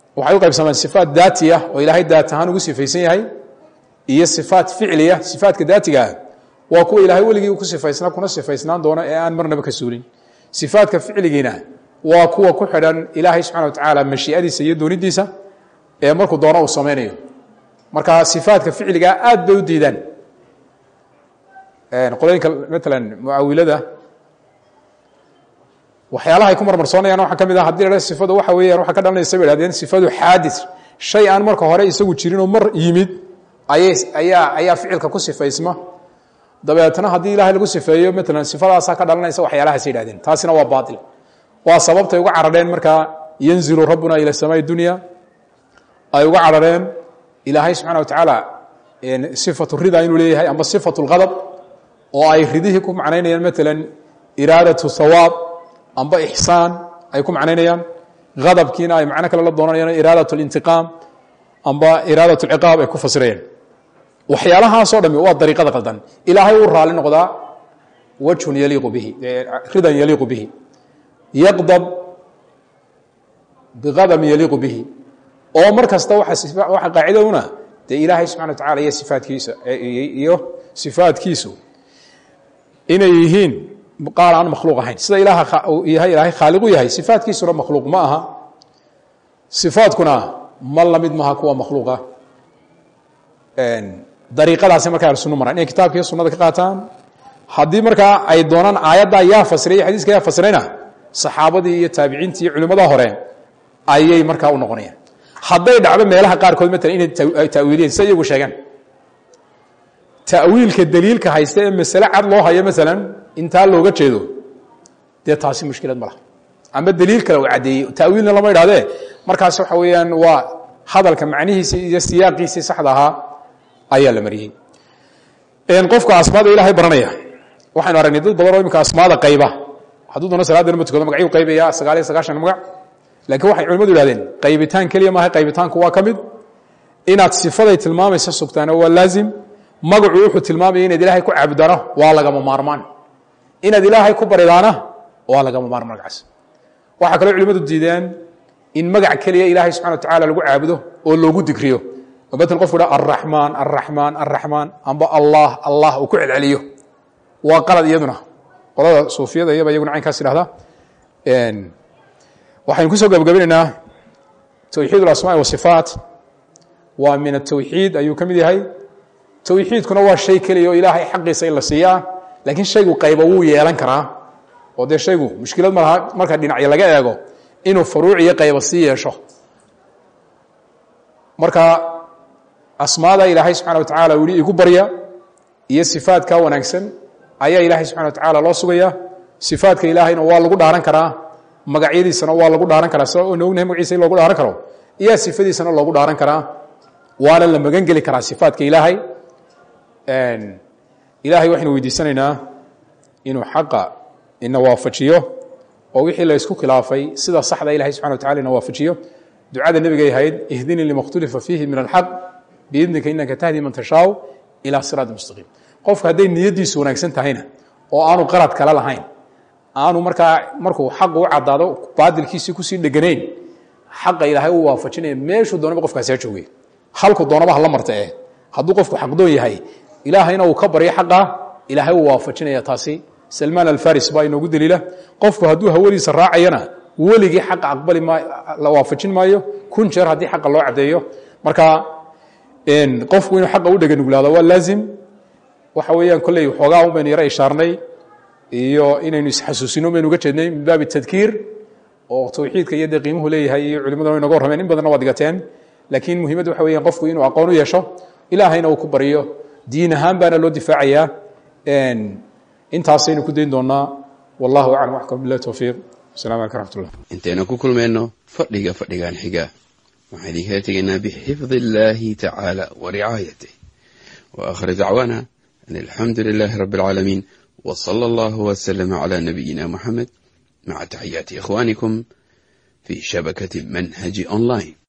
waxay u qaybsamaan sifaat daati ah oo ilaahay daat ahaan ugu sifaysan yahay iyo sifaat ficliya sifaatka daatiga ah waa kuwa ilaahay weligii ku sifaysnaa kuna sifaysnaan doono ee aan marnaba ka suulin sifaatka ficligiina waa kuwa ku xidhan ilaahay subxana wa tacaala mashiiadiisa iyo doonidiisa ee markuu doono uu samaynayo marka sifaatka ficligaa aad bay u diidaan qolooyinka maalan mucaawilada waxyaalaha ay ku marmarsoonayaan waxaa ka mid ah hadii la sifadu waxa weeyaan waxaa ka dhalanaysa bay hahdeen sifadu xaadis shay aan marka hore isagu jirinoo mar yimid ayay ayaa ayaa ficilka ku sifaysma dabeetna haddii ilaahay lagu sifeeyo maalan sifadaasaa ka dhalanaysa waxyaalahaas yidhahdeen taasina waa baatil waa sababtay uga carareen markaa yanzilu rabbuna ila samaai dunya ay uga carareen ilaahay subxana wa tacaala sifatu rida inuu leeyahay ama sifatu lqadab oo ay ridihii ku macnaynayaan maalan iraadatu hawaab amba ixsaan ay ku macnaynayaan adabkiina ay macno kale la doonanayaan iraadat lintiqaam amba iraadat lciqaab ay ku fasirayaan waxyaalahaasoo dhami waa dariiqada qaldan ilaahay uu raali noqdaa wajhun yaliiqu bihi ridan yaliiqu bihi yaqdab biqadabin yaliiqu bihi oo mar kasta waxa qaacidaduna dee ilaahay subxana wa tacala iyo sifaatkiisa iyo sifaatkiisu inay yihiin qaar aan makhluuq ahayn sida ilaah yahay ilaahay khaaliqu yahay sifaatkiisuna makhluuq ma aha sifaatkuna ma lamid maha kuwa makhluuqa dariiqadaasi markaa ahlusunna maraan inay kitaabka iyo sunada ka qaataan haddii markaa ay doonaan aayaddaa yaa fasiray iyo xadiiska yaa fasirayna saxaabadii iyo taabiciintii iyo culimmada hore ayay markaa u noqonayaan hadday dhacdo meelaha qaarkood maalan inay ta'wiiliyeen sida iyagu sheegaan ta'wiilka daliilka haysta ee masale cad loo hayo maalan intaa looga jeedo dee taasi mushkilad ma laha ama daliil kale uu caddeeyey ta'wiilna lama idhahdee markaas waxa weeyaan waa hadalka macnihiisii iyo siyaaqiisii saxda ahaa ayaa la mariyey qofka asmaada ilaahay baranaya waxaynu aragnay dad badan oo imika asmaada qayba hadduu doona salaadana ma tukado magacyuu qaybaya sagaal iyo sagaashan magac laakiin waxay culimadu ihahdeen qaybitaan keliya maaha qaybitaanku waa ka mid inaad sifaday tilmaamaysa sugtaana waa laazim magacu wuxuu tilmaamaya inaad ilaahay ku cabdano waa lagama maarmaan inaad ilaahay ku baridaana waa lagama maarmaan magacaas waxaa kaloo culimadu diideen in magac keliya ilaahay subxana wa tacala lagu caabudo oo loogu digriyo oo matal qofku dha araxmaan araxmaan araxmaan amba allah allah uu ku celceliyo waa qalad iyaduna qolada suufiyada iyaba iyaguna caynkaas idhahda waxaynu kusoo gabagabinaynaa towxiid اlasmaai wasifaat waa min atowxiid ayuu ka mid yahay towxiidkuna waa shay keliya oo ilaahay xaqiisa in la siiyaa laakiin shaygu qayba wuu yeelan karaa oo dee shaygu mushkilad ma laha marka dhinacyo laga eego inuu furuuc iyo qayba sii yeesho marka asmaada ilaahay subxana wa tacala uu yihi igu barya iyo sifaadka wanaagsan ayaa ilaahay subxana wa tacala loo sugaya sifaadka ilaahayna waa lagu dhaaran karaa magacyadiisana waa lagu dhaaran karaa sida oonu ognahay magaciisa in loogu dhaaran karo iyo sifadiisana loogu dhaaran karaa waana la magan geli karaa sifaadka ilaahay ilaahay waxaynu weydiisanaynaa inuu xaqa ina waafajiyo oo wixii la isku khilaafay sida saxda ilahay subxana wa tacala ina waafajiyo ducada nebigay ahayd ihdinii lima khtulifa fiihi min alxaq biidnika inaka tahdi man tashaau ilaa siraati mustaqiim qofka hadday niyaddiisu wanaagsan tahayna oo aanu qarad kale lahayn aanu markaa markuu xaqu u caddaado baadilkiisii kusii dheganayn xaqa ilaahay u waafajinaya meeshuu doonaba qofkaasi ha joogay halku doonaba hala marta eh hadduu qofku xaqdoon yahay ilaahayna uu ka baryo xaqa ilaahay uu waafajinaya taasi salmaan alfaris baa inoogu daliila qofku hadduu hawadiisa raacayana weligii xaqa aqbali ma la waafajin maayo kun jeer haddii xaqa loo caddeeyo marka qofku inuu xaqa u dheganuglaado waa laazim waxa weeyaan kolley xoogaa un baynu yaro ishaarnay iyo inaynu isxasuusino baynu uga jeednay min baabi tadkiir oo tawxiidka iyo dee qiimuhu leeyahay iyo culimaduna way noga warrameen in badanna waad digateen laakiin muhiimadda waxa weeyaan qofku inuu aqoon u yeesho ilaahayna uu ku baryo diin ahaan baana loo difaacayaa intaasaynu ku dayn doonaa wallahu aclam waxkum billahi towfiiq asalamu alaikum raxmatullah intaynu ku kulmayno fadhiga fadhigan xiga waxaan idinkala tegaynaa bixifdi illaahi tacaala wa ricaayatih wa aakhir dacwaana an alxamdu lilaahi rabbi alcaalamiin wa sala allahu wasalama calaa nabiyina muxamed maca taxiyaati ikhwaanikum fi shabakati manhaji online